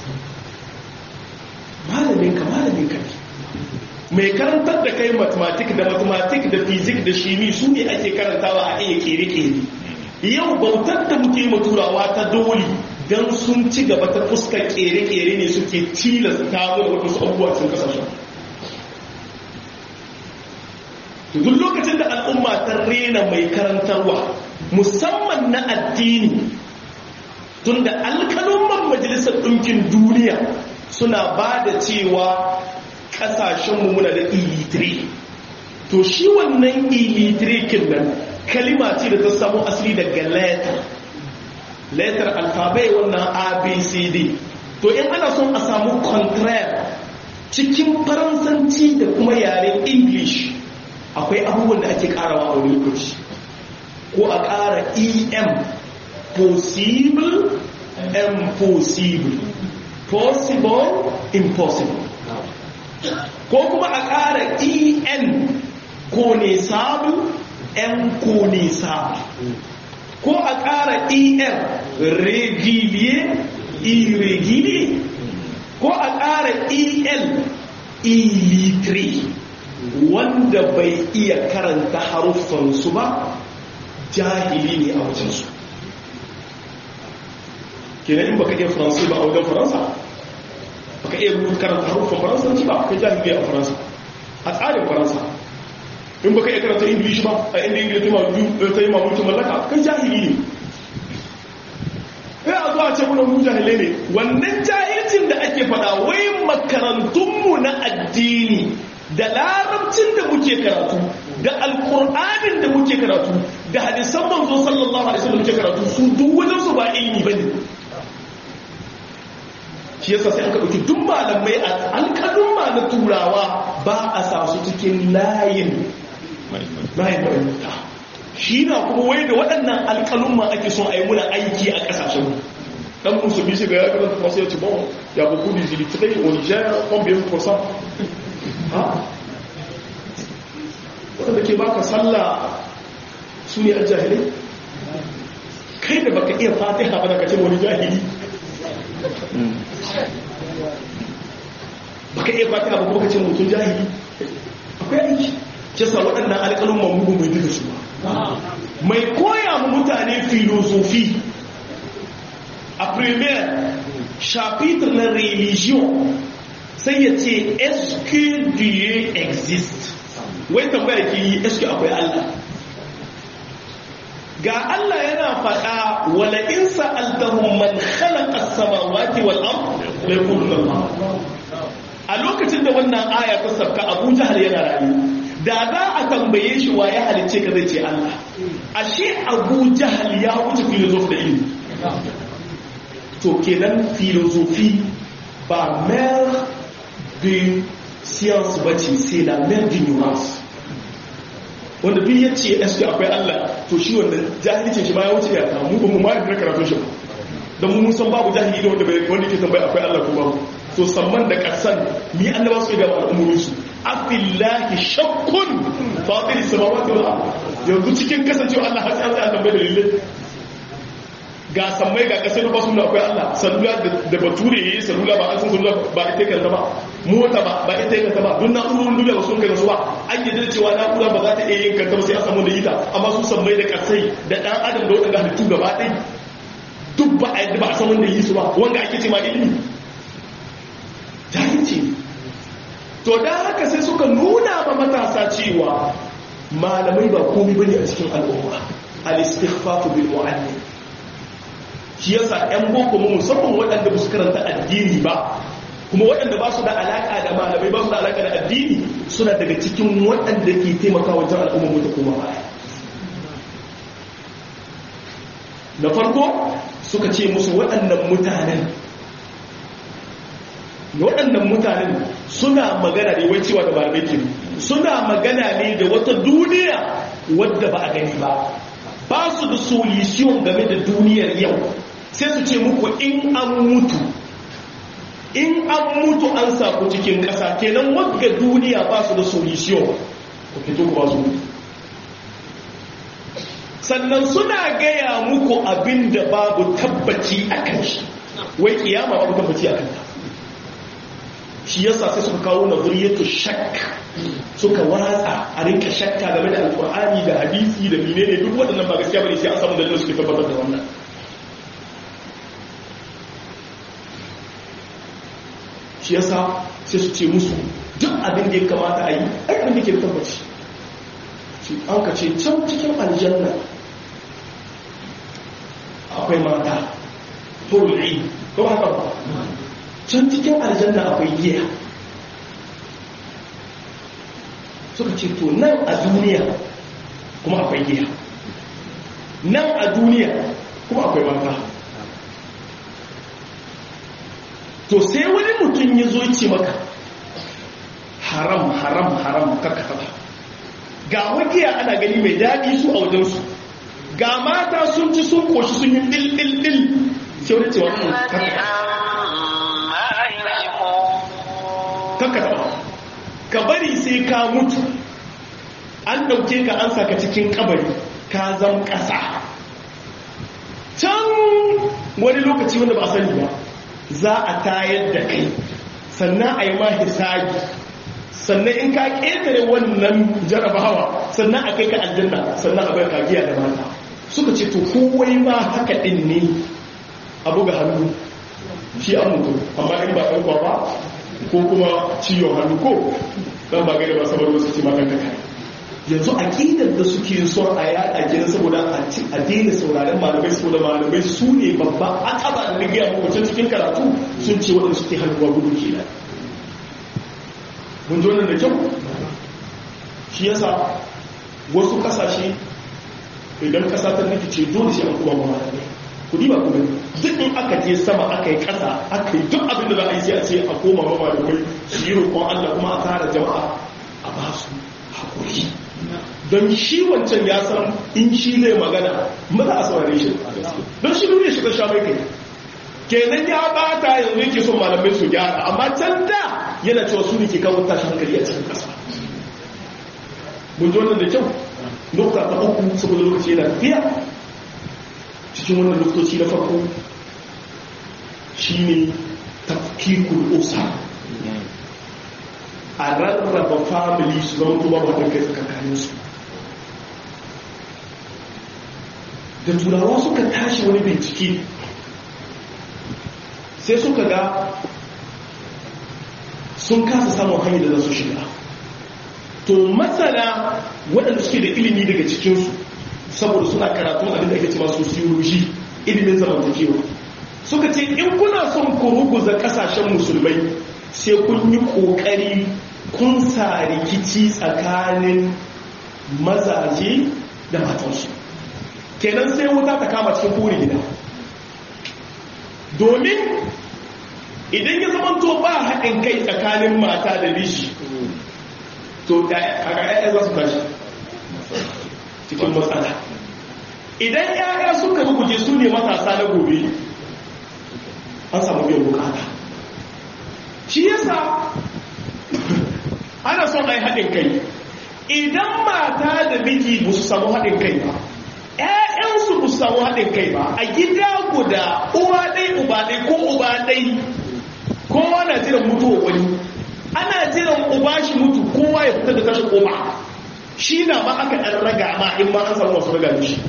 malamin ka malamin ka ne mai karantar da kai mathematics da mathematics da physics da shimi su ne ake karantawa a iya kere-kere yau bautar da muke maturawa ta doli don sun ci gaba ta fuskar kere-kere ne suke tilasta mu da wasu abubuwa sun kasashen duk lokacin da al'umma ta rena mai karantarwa musamman na addini tunda alkalumman majalisar ɗinkin duniya suna ba da cewa ƙasashenmu muna da illitire to shi wannan illitire nan kalima ce da ta samu asali daga letter letter alfabai wannan abcd to in ana son a samu contraire cikin faransanci da kuma yaren english akwai abubuwan da ake karawa a wani lokaci ko a kara em possible impossible possible impossible ko kuma a kara en ko ne sabu en ko ne sabu ko a kara er regulier irregulier ko a ƙara el illitri wanda bai iya karanta haruffansu ba jahili ne a wajensu kenan in baka iya faransa ba a wajen faransa baka iya rubuta karanta haruffan faransanci ba ka jahili a faransa a tsarin faransa in baka iya karanta ingilishi ba a inda ingilishi ta yi mamulkin mallaka kai jahili ne sai a zuwa ce muna mu jahilai ne wannan jahilcin da ake fada wai makarantunmu na addini da larabcin da muke karatu da alkur'anin da muke karatu da hadisan manzo sallallahu alaihi wasallam muke karatu su duk wajen su ba ilimi bane shi yasa sai aka dauki duk malamai a alkalun ma na turawa ba a sa su cikin layin layin da shi na kuma wai da waɗannan alƙalumma ake son a yi muna aiki a ƙasashen ɗan musulmi shiga ya karanta masu yaci bon ya buku da zilitrai o niger combien pourcent ha waɗanda ke baka sallah su ne jahilai kai da baka iya fatiha ba da ka ce wani jahili baka iya fatiha ba kuma ka ce mutum jahili akwai aiki kisa waɗannan alƙalumman mugu mai duka su ba mai koya mu mutane filosofi a premier chapitre na religion sai ya ce est-ce que Dieu existe wai tambaya ke yi est-ce que akwai Allah ga Allah yana faɗa wala in sa'altahum man khalaqa as-samawati wal ard la yaquluna Allah a lokacin da wannan aya ta sabka Abu Jahl yana rayu da za a tambaye shi wa ya halice ka zai ce Allah ashe Abu Jahl ya wuce filosofi da ilimi to kenan filosofi ba mère de science bace c'est la mère d'ignorance wanda duk ya ce eske akwai Allah to shi wannan jahilcin shi ma ya wuce ya ta mu ba mu ma da karatun shi don mun san babu jahili da wanda bai wanda ke tambaya akwai Allah ko babu to samman da kasan ni annaba su ga al'umurin su afillahi shakkun fatir samawati wal ard yanzu cikin kasancewa Allah har sai an tambaye da lille ga sammai ga kasai na basu akwai Allah salula da bature yayi salula ba an san salula ba ita kanta ba mota ba ba ita kanta ba duk na'urorin duniya ba sun kai su ba an yi cewa na'ura ba za ta iya yin kanta ba sai an samu da ita amma su sammai da kasai da dan adam da wadanda halittu gaba ɗaya duk ba a yadda ba a san wanda yi su ba wanda ake ce ma ilimi jahilci to da haka sai suka nuna ba matasa cewa malamai ba komai bane a cikin al'umma al-istighfafu bil mu'allim shi yasa ƴan boko mu musamman waɗanda ba su karanta addini ba kuma waɗanda ba su da alaƙa da malamai ba su da alaƙa da addini suna daga cikin waɗanda ke taimaka wajen al'ummar mu ta koma baya na farko suka ce musu waɗannan mutanen waɗannan mutanen suna magana ne wai cewa da malamai ke suna magana ne da wata duniya wadda ba a gani ba ba su da solution game da duniyar yau sai su ce muku in an mutu in an mutu an saku cikin ƙasa kenan wadda duniya ba su da solution ku fito ku ba su sannan suna gaya muku abin da babu tabbaci a kan shi wai kiyama babu tabbaci a kanta shi yasa sai suka kawo nazariyatu shakk suka watsa a rinka shakka game da alkur'ani da hadisi da menene duk waɗannan ba gaskiya bane sai an samu dalilin suke tabbatar da wannan shi yasa sai su ce musu duk abin da ya kamata a yi ai abin da ke da tabbaci shi an ka ce can cikin aljanna akwai mata hurri ko haka ba can cikin aljanna akwai giya suka ce to nan a duniya kuma akwai giya nan a duniya kuma akwai mata to sai wani mutum ya zo ce maka haram haram haram kakata ba ga wagiya ana gani mai daɗi su a wajensu ga mata sun ci sun koshi sun yi ɗil-ɗil-ɗil sai wani cewa kakata ba ka bari sai ka mutu an ɗauke ka an saka cikin kabari ka zam ƙasa can wani lokaci wanda ba a sani ba za a tayar da kai sannan a yi ma hisabi sannan in ka ƙetare wannan jarabawa sannan a kai ka aljanna sannan a bai kagiya da mata suka ce to kowai ma haka ɗin ne a buga hannu shi an mutu amma in ba ɗan ba ko kuma ciwon hannu ko dan ba gari ba saboda wasu ce makon kai yanzu aƙidar da suke son a yaɗa gina saboda a daina sauraren malamai saboda malamai su ne babba a ƙaba da rigiya makwacin cikin karatu sun ce waɗanda suke hannuwa gudu kenan mun ji wannan da kyau shi yasa wasu ƙasashe idan ƙasa ta rikice dole sai an kuma malamai kudi ba kuma duk in aka je sama aka yi ƙasa aka yi duk abin da za a yi sai a ce a koma ma malamai su yi roƙon Allah kuma a tara jama'a a ba su haƙuri don shi wancan ya san in shi zai magana maza a saurare shi don shi duniya shi ta sha mai kai kenan ya bata yanzu yake son malamai su gyara amma can da yana cewa su ne ke kawo tashi hankali a cikin ƙasa mun ji wannan da kyau nukta ta uku saboda lokaci yana tafiya cikin wannan lokaci na farko shine tafkikul usa a rarraba family su zama kuma ba kai tsakanin su da turawa suka tashi wani bincike sai suka ga sun kasa samun hanyar da za su shiga to masana waɗanda suke da ilimi daga cikinsu saboda suna karatun abin da ake cewa sociology ilimin zamantakewa suka ce in kuna son ku ruguza kasashen musulmai sai kun yi kokari kun sa rikici tsakanin mazaje da matansu kenan sai wuta ta kama cikin kore gida domin idan ya zama to ba haɗin kai tsakanin mata da bishi to a za su tashi cikin matsala idan yaya suka ruguje su ne matasa na gobe an samu biyan bukata shi yasa ana son a yi haɗin kai idan mata da miji ba su samu haɗin kai ba ‘ya'yansu ba su samu haɗin kai ba a gida guda uwa ɗai uba ɗai ko uba ɗai kowa na jiran mutuwa wani ana jiran uba shi mutu kowa ya fita da tashi koma shi na ma aka ɗan raga ma in ma an samu wasu raga shi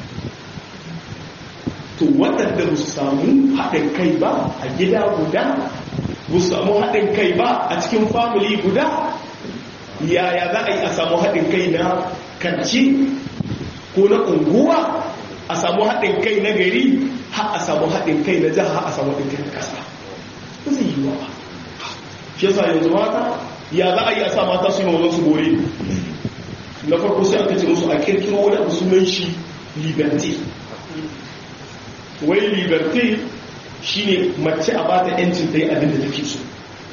to waɗanda ba su samu haɗin kai ba a gida guda ba su samu haɗin kai ba a cikin famili guda yaya za a yi a samu haɗin kai na kanci ko na unguwa a samu haɗin kai na gari har a samu haɗin kai na jiha a samu haɗin kai na ƙasa ba zai yi wa ba shi yasa yanzu mata ya za a yi a sa mata su yi wa su bore na farko sai aka ce musu a kirkiro wani abu sunan shi liberty wai liberty shine mace a bata yancin ta yi abin da take so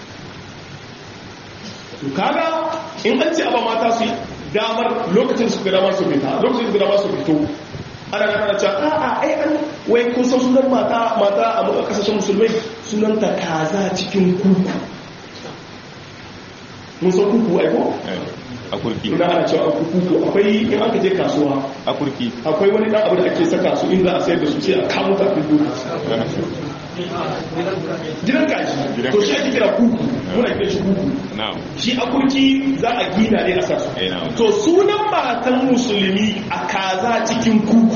to kaga in an ce aba mata su damar lokacin su ga damar su fita lokacin su ga damar su fito ana kana cewa a a ai an wai kun san sunan mata mata a kasashen musulmai sunan ta kaza cikin kuku mun san kuku ai ko a kurki ina ana cewa a kuku akwai in aka je kasuwa a kurki akwai wani dan abu da ake saka su in za a sayar da su sai a kamo ta fi duka gidan kaji to shi ake kira kuku muna kira shi kuku na'am shi a kurki za a gina ne a sa su Eh, na'am. to sunan matan musulmi a kaza cikin kuku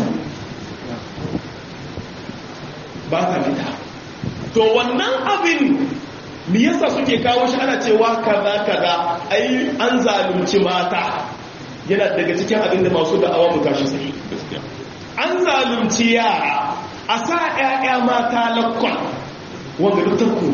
ba ta fita to wannan abin me yasa suke kawo shi ana cewa kaza kaza ai an zalunci mata yana daga cikin abin da masu da'awa mu tashi sai gaskiya an zalunci yara a sa 'ya'ya mata lakwal wanda duk tarko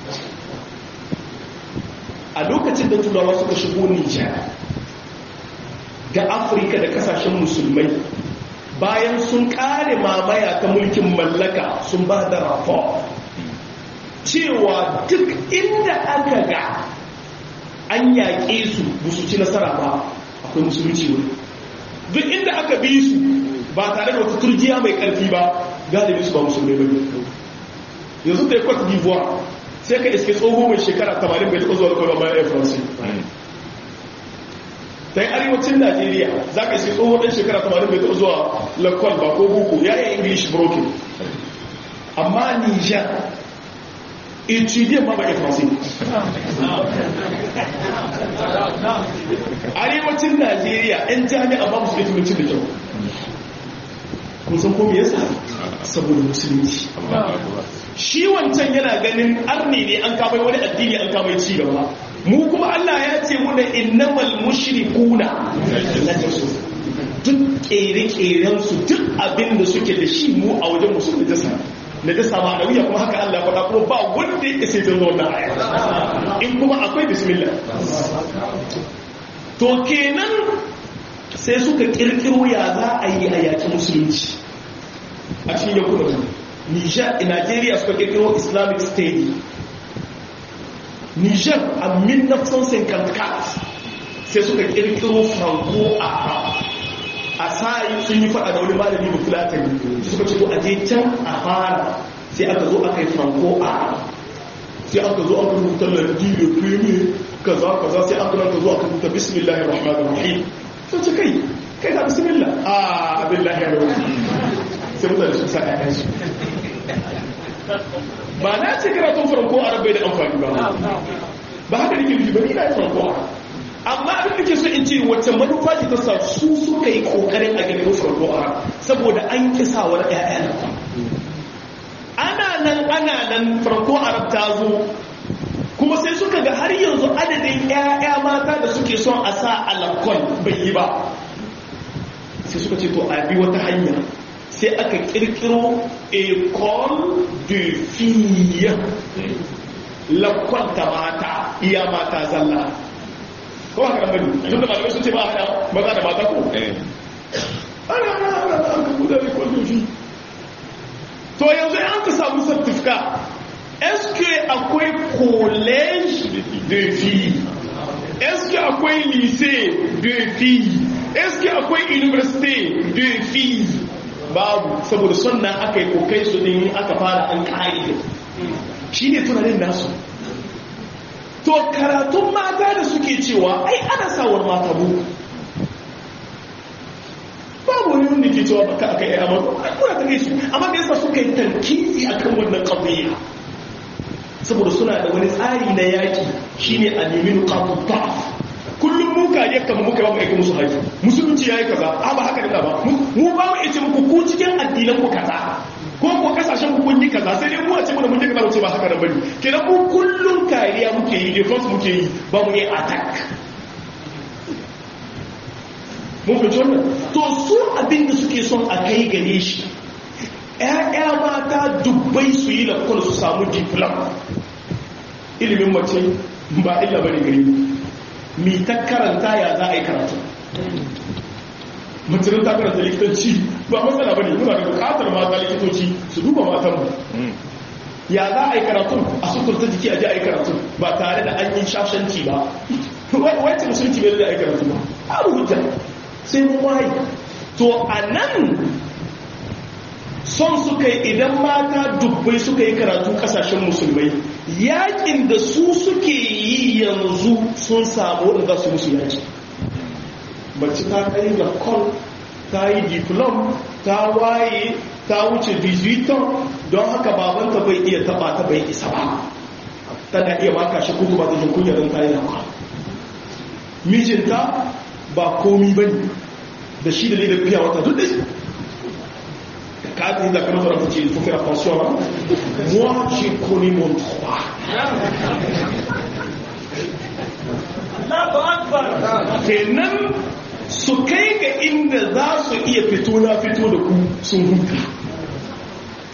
a lokacin da turawa suka shigo nijar ga afirka da kasashen musulmai bayan sun kare mamaya ta mulkin mallaka sun ba da rapport cewa duk inda aka ga an yaƙe su ba su ci nasara ba akwai musulunci wuri duk inda aka bi su ba tare da wata turjiya mai ƙarfi ba galibi su ba musulmai ba yanzu da ya kwata d'ivoire sai ka iske tsoho mai shekara 80 bai taɓa zuwa kawai bayan air france ta yi arewacin najeriya za ka iske tsoho ɗan shekara 80 bai taɓa zuwa lakwal ba ko buku ya yi english broken amma niger étudier ma ba air france arewacin najeriya 'yan jami'a ba musu ilimin da kyau kun san ko me yasa saboda musulunci shi wancan yana ganin arni ne an kamai wani addini an kamai ci gaba mu kuma Allah ya ce muna innamal mushrikuna najasu duk kere-keren su duk abin da suke da shi mu a wajen musu da jasa na jasa ma da wuya kuma haka Allah faɗa kuma ba wanda ya sai canza wannan aya in kuma akwai bismillah to kenan sai suka kirkiro ya za a yi a yaki musulunci a cikin yankunan Niger, Nigeria suka kirkiro Islamic State. Niger a 1954 sai suka kirkiro Franco a a sai sun yi fada da wani malami da filatani suka ce a je can a fara sai aka zo aka yi Franco a sai aka zo aka rubuta lardi da premier kaza kaza sai aka ranka zo aka rubuta bismillahir rahmanir rahim sai ce kai kai da bismillah a billahi ya sai mutane su sa ƴaƴan su ba na ce karatun farko a rabai da amfani ba ba haka nake nufi ba ni na yi farko amma abin da ke so in ce wacce manufa ce ta sa su suka yi kokarin a ganin farko a saboda an kisa wani ƴaƴan ana nan ana nan farko arab ta zo kuma sai suka ga har yanzu adadin ƴaƴa mata da suke son a sa alakon bai yi ba sai suka ce to a bi wata hanya sai aka kirkiro école de filles lakon ta mata iya mata zalla ko haka nan bane tunda malamai sun ce ba hada maza da mata ko ana ana ana an ka buɗe école de filles to yanzu an ka samu certifica est-ce que akwai collège de filles est-ce que akwai lycée de filles est-ce que akwai université de filles babu saboda sunna aka yi kokai su ne aka fara an ka'ida shi ne tunanin nasu to karatun mata da suke cewa ai ana sawar mata buku babu wani wanda ke cewa baka aka yi amma kuna ta gaisu amma da yasa suka yi tarkizi akan wannan qadiyya saboda suna da wani tsari na yaki shine a nemi nuqatut da'f kullum mu kariya kamar muka ba mu aiki musu haji musulunci yayi kaza a ba haka da ba mu ba mu yace muku ku cikin addinan ku kaza ko ko kasashen ku kun yi kaza sai dai mu a ce mu da mun yi kaza ce ba haka da bane kenan mu kullum kariya muke yi defense muke yi ba mu yi attack mun fi wannan to su abin da suke son a kai gare shi ƴaƴa mata dubbai su yi lakwal su samu diploma ilimin mace ba illa bane gare mu mi ta karanta ya za a yi karatu mutumin ta karanta likitanci ba matsala ba ne muna da bukatar mata likitoci su duba matan mu ya za a yi karatu a sukurta jiki a ji a yi karatu ba tare da an yi shashanci ba wacce musulunci bai da a yi karatu ba a rubuta sai mun waye to a nan son suka yi idan mata dubbai suka yi karatu kasashen musulmai yakin da su suke yi yanzu sun samu wadda su musu yaki mace ta kai ga kol ta yi diplom ta waye ta wuce 18 don haka babanta bai iya taba ta bai isa ba tana iya maka shi kuku ba ta jin kunya don ta yi da mijinta ba komi bane da shi da ne da biya wata duk da shi cadre de la communauté il faut faire attention. Hein? Moi, j'ai connu mon droit. kenan su kai ga inda za su iya fito na fito da ku sun huta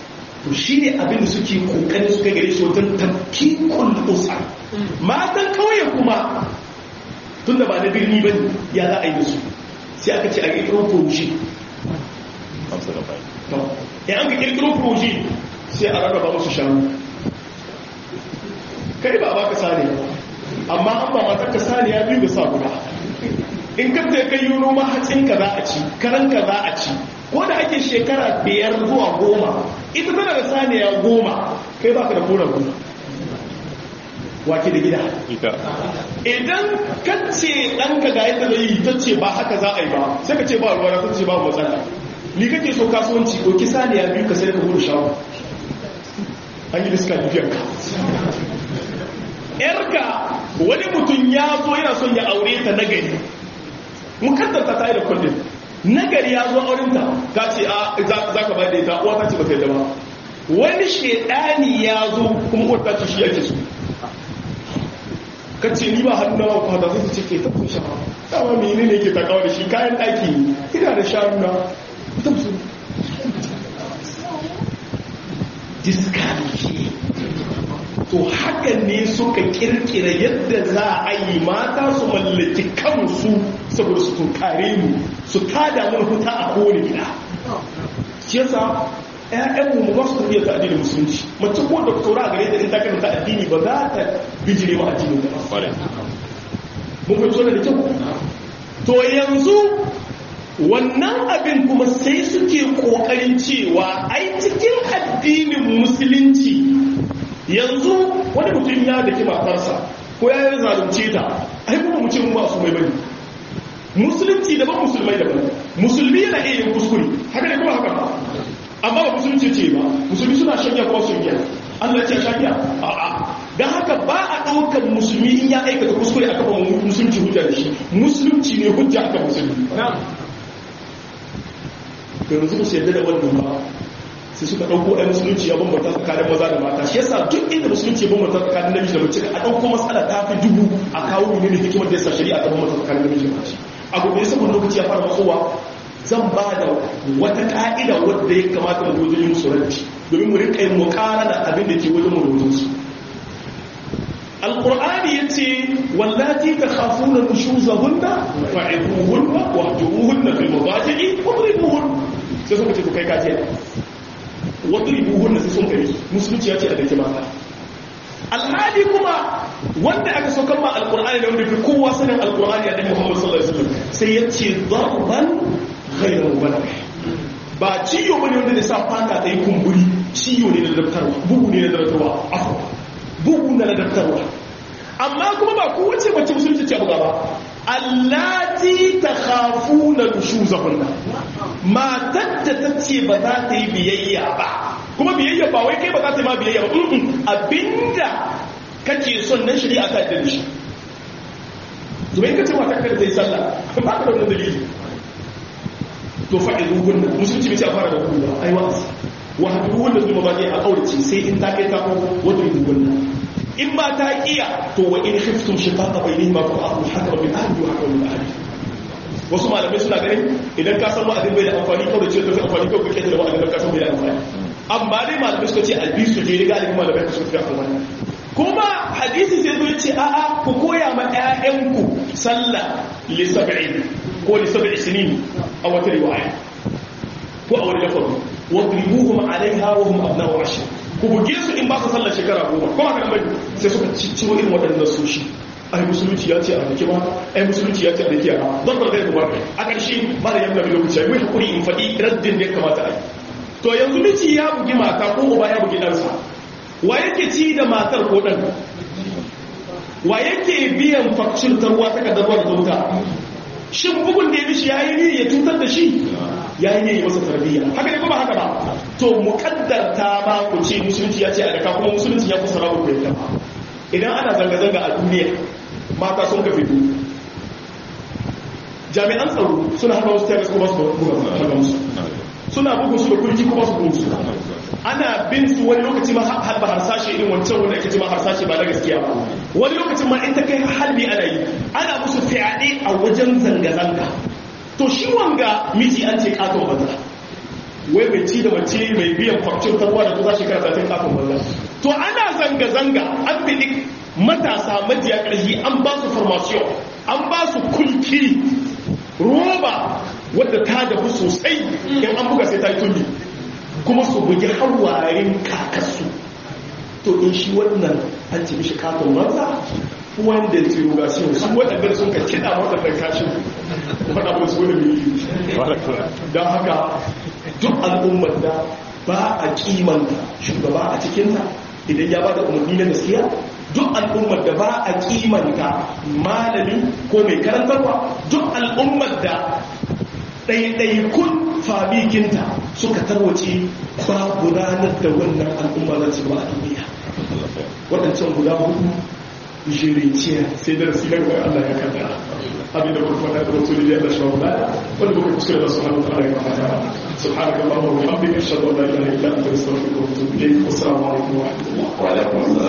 to shi ne abin da suke kokarin suka gare shi wajen tafkikul usar matan kauye kuma tun da ba na birni ba ya za a yi su sai aka ce a ƙirƙiro proje ya an ka ƙirƙiro proje sai a rarraba musu shanu kai ba ba ka sani amma an ba matar ka sani ya biyu da sa guda in ka ta kai yi noma hatsin ka za a ci karan ka za a ci ko da ake shekara biyar zuwa goma ita tana da saniya goma kai baka da koren guda wake da gida idan kace ɗanka ga yadda zai yi ta ce ba haka za a yi ba sai ka ce ba ruwa ta ce ba matsala ni kake so kasuwanci ko kisa ne ya biyu ka sai ka gudu shawo an yi diska biyar ka yarka wani mutum ya zo yana son ya aure ta nagari mukaddar ta ta yi da kullum nagari ya zo aurinta ta ce a za ka bayar da ita uwa ta ce ba ta yi da ba wani shedani ya zo kuma uwar ta ce shi yake so kace ni ba hannu na ba da zai ce ke ta kusha dama mene ne ke takawa da shi kayan daki ina da shanu na ta musu diskanki to haka ne suka kirkira yadda za a yi mata su mallaki kansu saboda su tunkare mu su tada mun huta a kowane gida shi yasa ƴaƴanmu mu ba su tafiya ta addinin musulunci mace ko doktora a gare ta in ta karanta addini ba za ta bijire wa addinin ta ba mun fahimci wannan da kyau to yanzu wannan abin kuma sai suke kokarin cewa ai cikin addinin musulunci yanzu wani mutum ya daki matarsa ko ya yi zalunce ta ai kuma mu ce mu ba su mai bane musulunci daban musulmai daban musulmi yana iya yin kuskure haka ne kuma haka ba amma ba musulunci ce ba musulmi suna shanya kuma sun yi Allah ce shanya a'a dan haka ba a ɗaukar musulmi in ya aikata kuskure aka ba musulunci hujja da shi musulunci ne hujja aka musulmi yanzu ba su yadda da wannan ba sai suka ɗauko ɗan musulunci ya bambanta tsakanin maza da mata shi yasa duk inda musulunci ya bambanta tsakanin namiji da mace a ɗauko matsala ta fi dubu a kawo ne ne hikimar da yasa shari'a ta bambanta tsakanin namiji da mace a gobe saboda lokaci ya fara matsowa zan ba da wata ka'ida wadda ya kamata mu wajen musu ranci domin mu rinka yin mukara da abin da ke wajen mu da wajen su alqur'ani yace wallati takhafuna nushuzahunna fa'iduhunna wahjuruhunna fil madaji'i wadribuhunna sai suka ce ku kai kaje wadribuhunna sai sun kai musulunci yace a dake mata alhali kuma wanda aka saukar ma alqur'ani da wanda fi kowa sanin alqur'ani annabi Muhammad sallallahu alaihi wasallam sai yace darban ghayra mubarrih ba ciyo bane wanda da sa fata ta yi kumburi ciyo ne da daftarwa bugu ne da daftarwa afwa bugu na ladabtarwa amma kuma ba kowace mace musulunci ce buga ba allati takhafuna nushuzahunna matar da ta ce ba za ta yi biyayya ba kuma biyayya ba wai kai ba za ta yi ma biyayya ba abinda kake son nan shari'a ta da shi zubai ka ce matar ka da ta yi sallah ba ka da wani dalili to fa'idu gunna musulunci bai ce a fara da kuma ai wa'azi wa hadu wanda zuwa ba a kaurace sai in ta kai ta ko wata yi gunna in ba ta iya to wa in khiftum shiqaqa bainihima fa aqu hakama min ahli wa hakama min ahli wasu malamai suna ganin idan ka san wa'azin bai da amfani kawai ce tafi amfani kawai kake da wa'azin ka san bai da amfani amma dai malamai suka ce albisu je riga alimin malamai suka fi amfani kuma hadisi sai zo ce a'a ku koya ma ƴaƴanku sallah li sab'in ko li sab'i sinin a wata riwaya ko a wani lafazi wadribuhum alaiha wa hum abna'u ashr ku buge su in ba su sallar shekara goma kuma haka bai sai suka cicciro irin waɗannan soshi ai musulunci ya ce a dake ba ai musulunci ya ce a dake yara don ba zai kuma a ƙarshe ba da yamma lokaci ai hakuri in faɗi raddin da ya kamata a yi to yanzu miji ya bugi mata ko uba ya bugi ɗansa wa yake ci da matar ko ɗan wa yake biyan fakcin tarwa ta kadarwa da wuta shin bugun da ya mishi ya yi ne ya cutar da shi ya yi ne ya masa tarbiyya haka ne kuma haka ba to muƙaddarta ba ku ce musulunci ya ce a daka kuma musulunci ya kusa rabu kwaita ba idan ana zanga-zanga a duniya mata sun ka fito jami'an tsaro suna haka wasu terrorist kuma su buga musu suna bugun su da kurji kuma su bugun su ana bin su wani lokaci ma halba harsashe irin wancan wanda ake ce ma harsashe ba na gaskiya ba wani lokacin ma in ta kai halbi ana yi ana musu fyaɗe a wajen zanga-zanga to shi wanga miji an ce katon banza wai mai ci da mace mai biyan kwamcin tarwa da kusa shekara satin kafin wannan to ana zanga-zanga an fiɗi matasa majiya ƙarfi an ba su formation an ba su kulki roba wadda ta dafu sosai in an buga sai ta yi tulli kuma su bugi hawarin kakarsu to in shi wannan an ce mishi katon maza wanda ya tsiro ga shi su waɗanda sun ka kiɗa waɗanda kashin faɗa ba su wani miliyu don haka duk al'ummar da ba a kimanta shugaba a cikinta idan ya ba da umarni na gaskiya duk al'ummar da ba a kimanta malami ko mai karantarwa duk al'ummar da ɗaiɗaikun fabikinta suka tarwace ba gudanar da wannan al'umma za su ba a duniya waɗancan guda hudu jiriciya sai da rasu gaba Allah ya kaddara abin da kuma fada da wasu da Allah shawo da wanda kuma kuskure da subhanahu wa ta'ala ya fada subhanaka allahumma wa bihamdika ashhadu an la ilaha illa anta astaghfiruka wa atubu ilayk wa assalamu alaikum wa rahmatullahi wa alaikum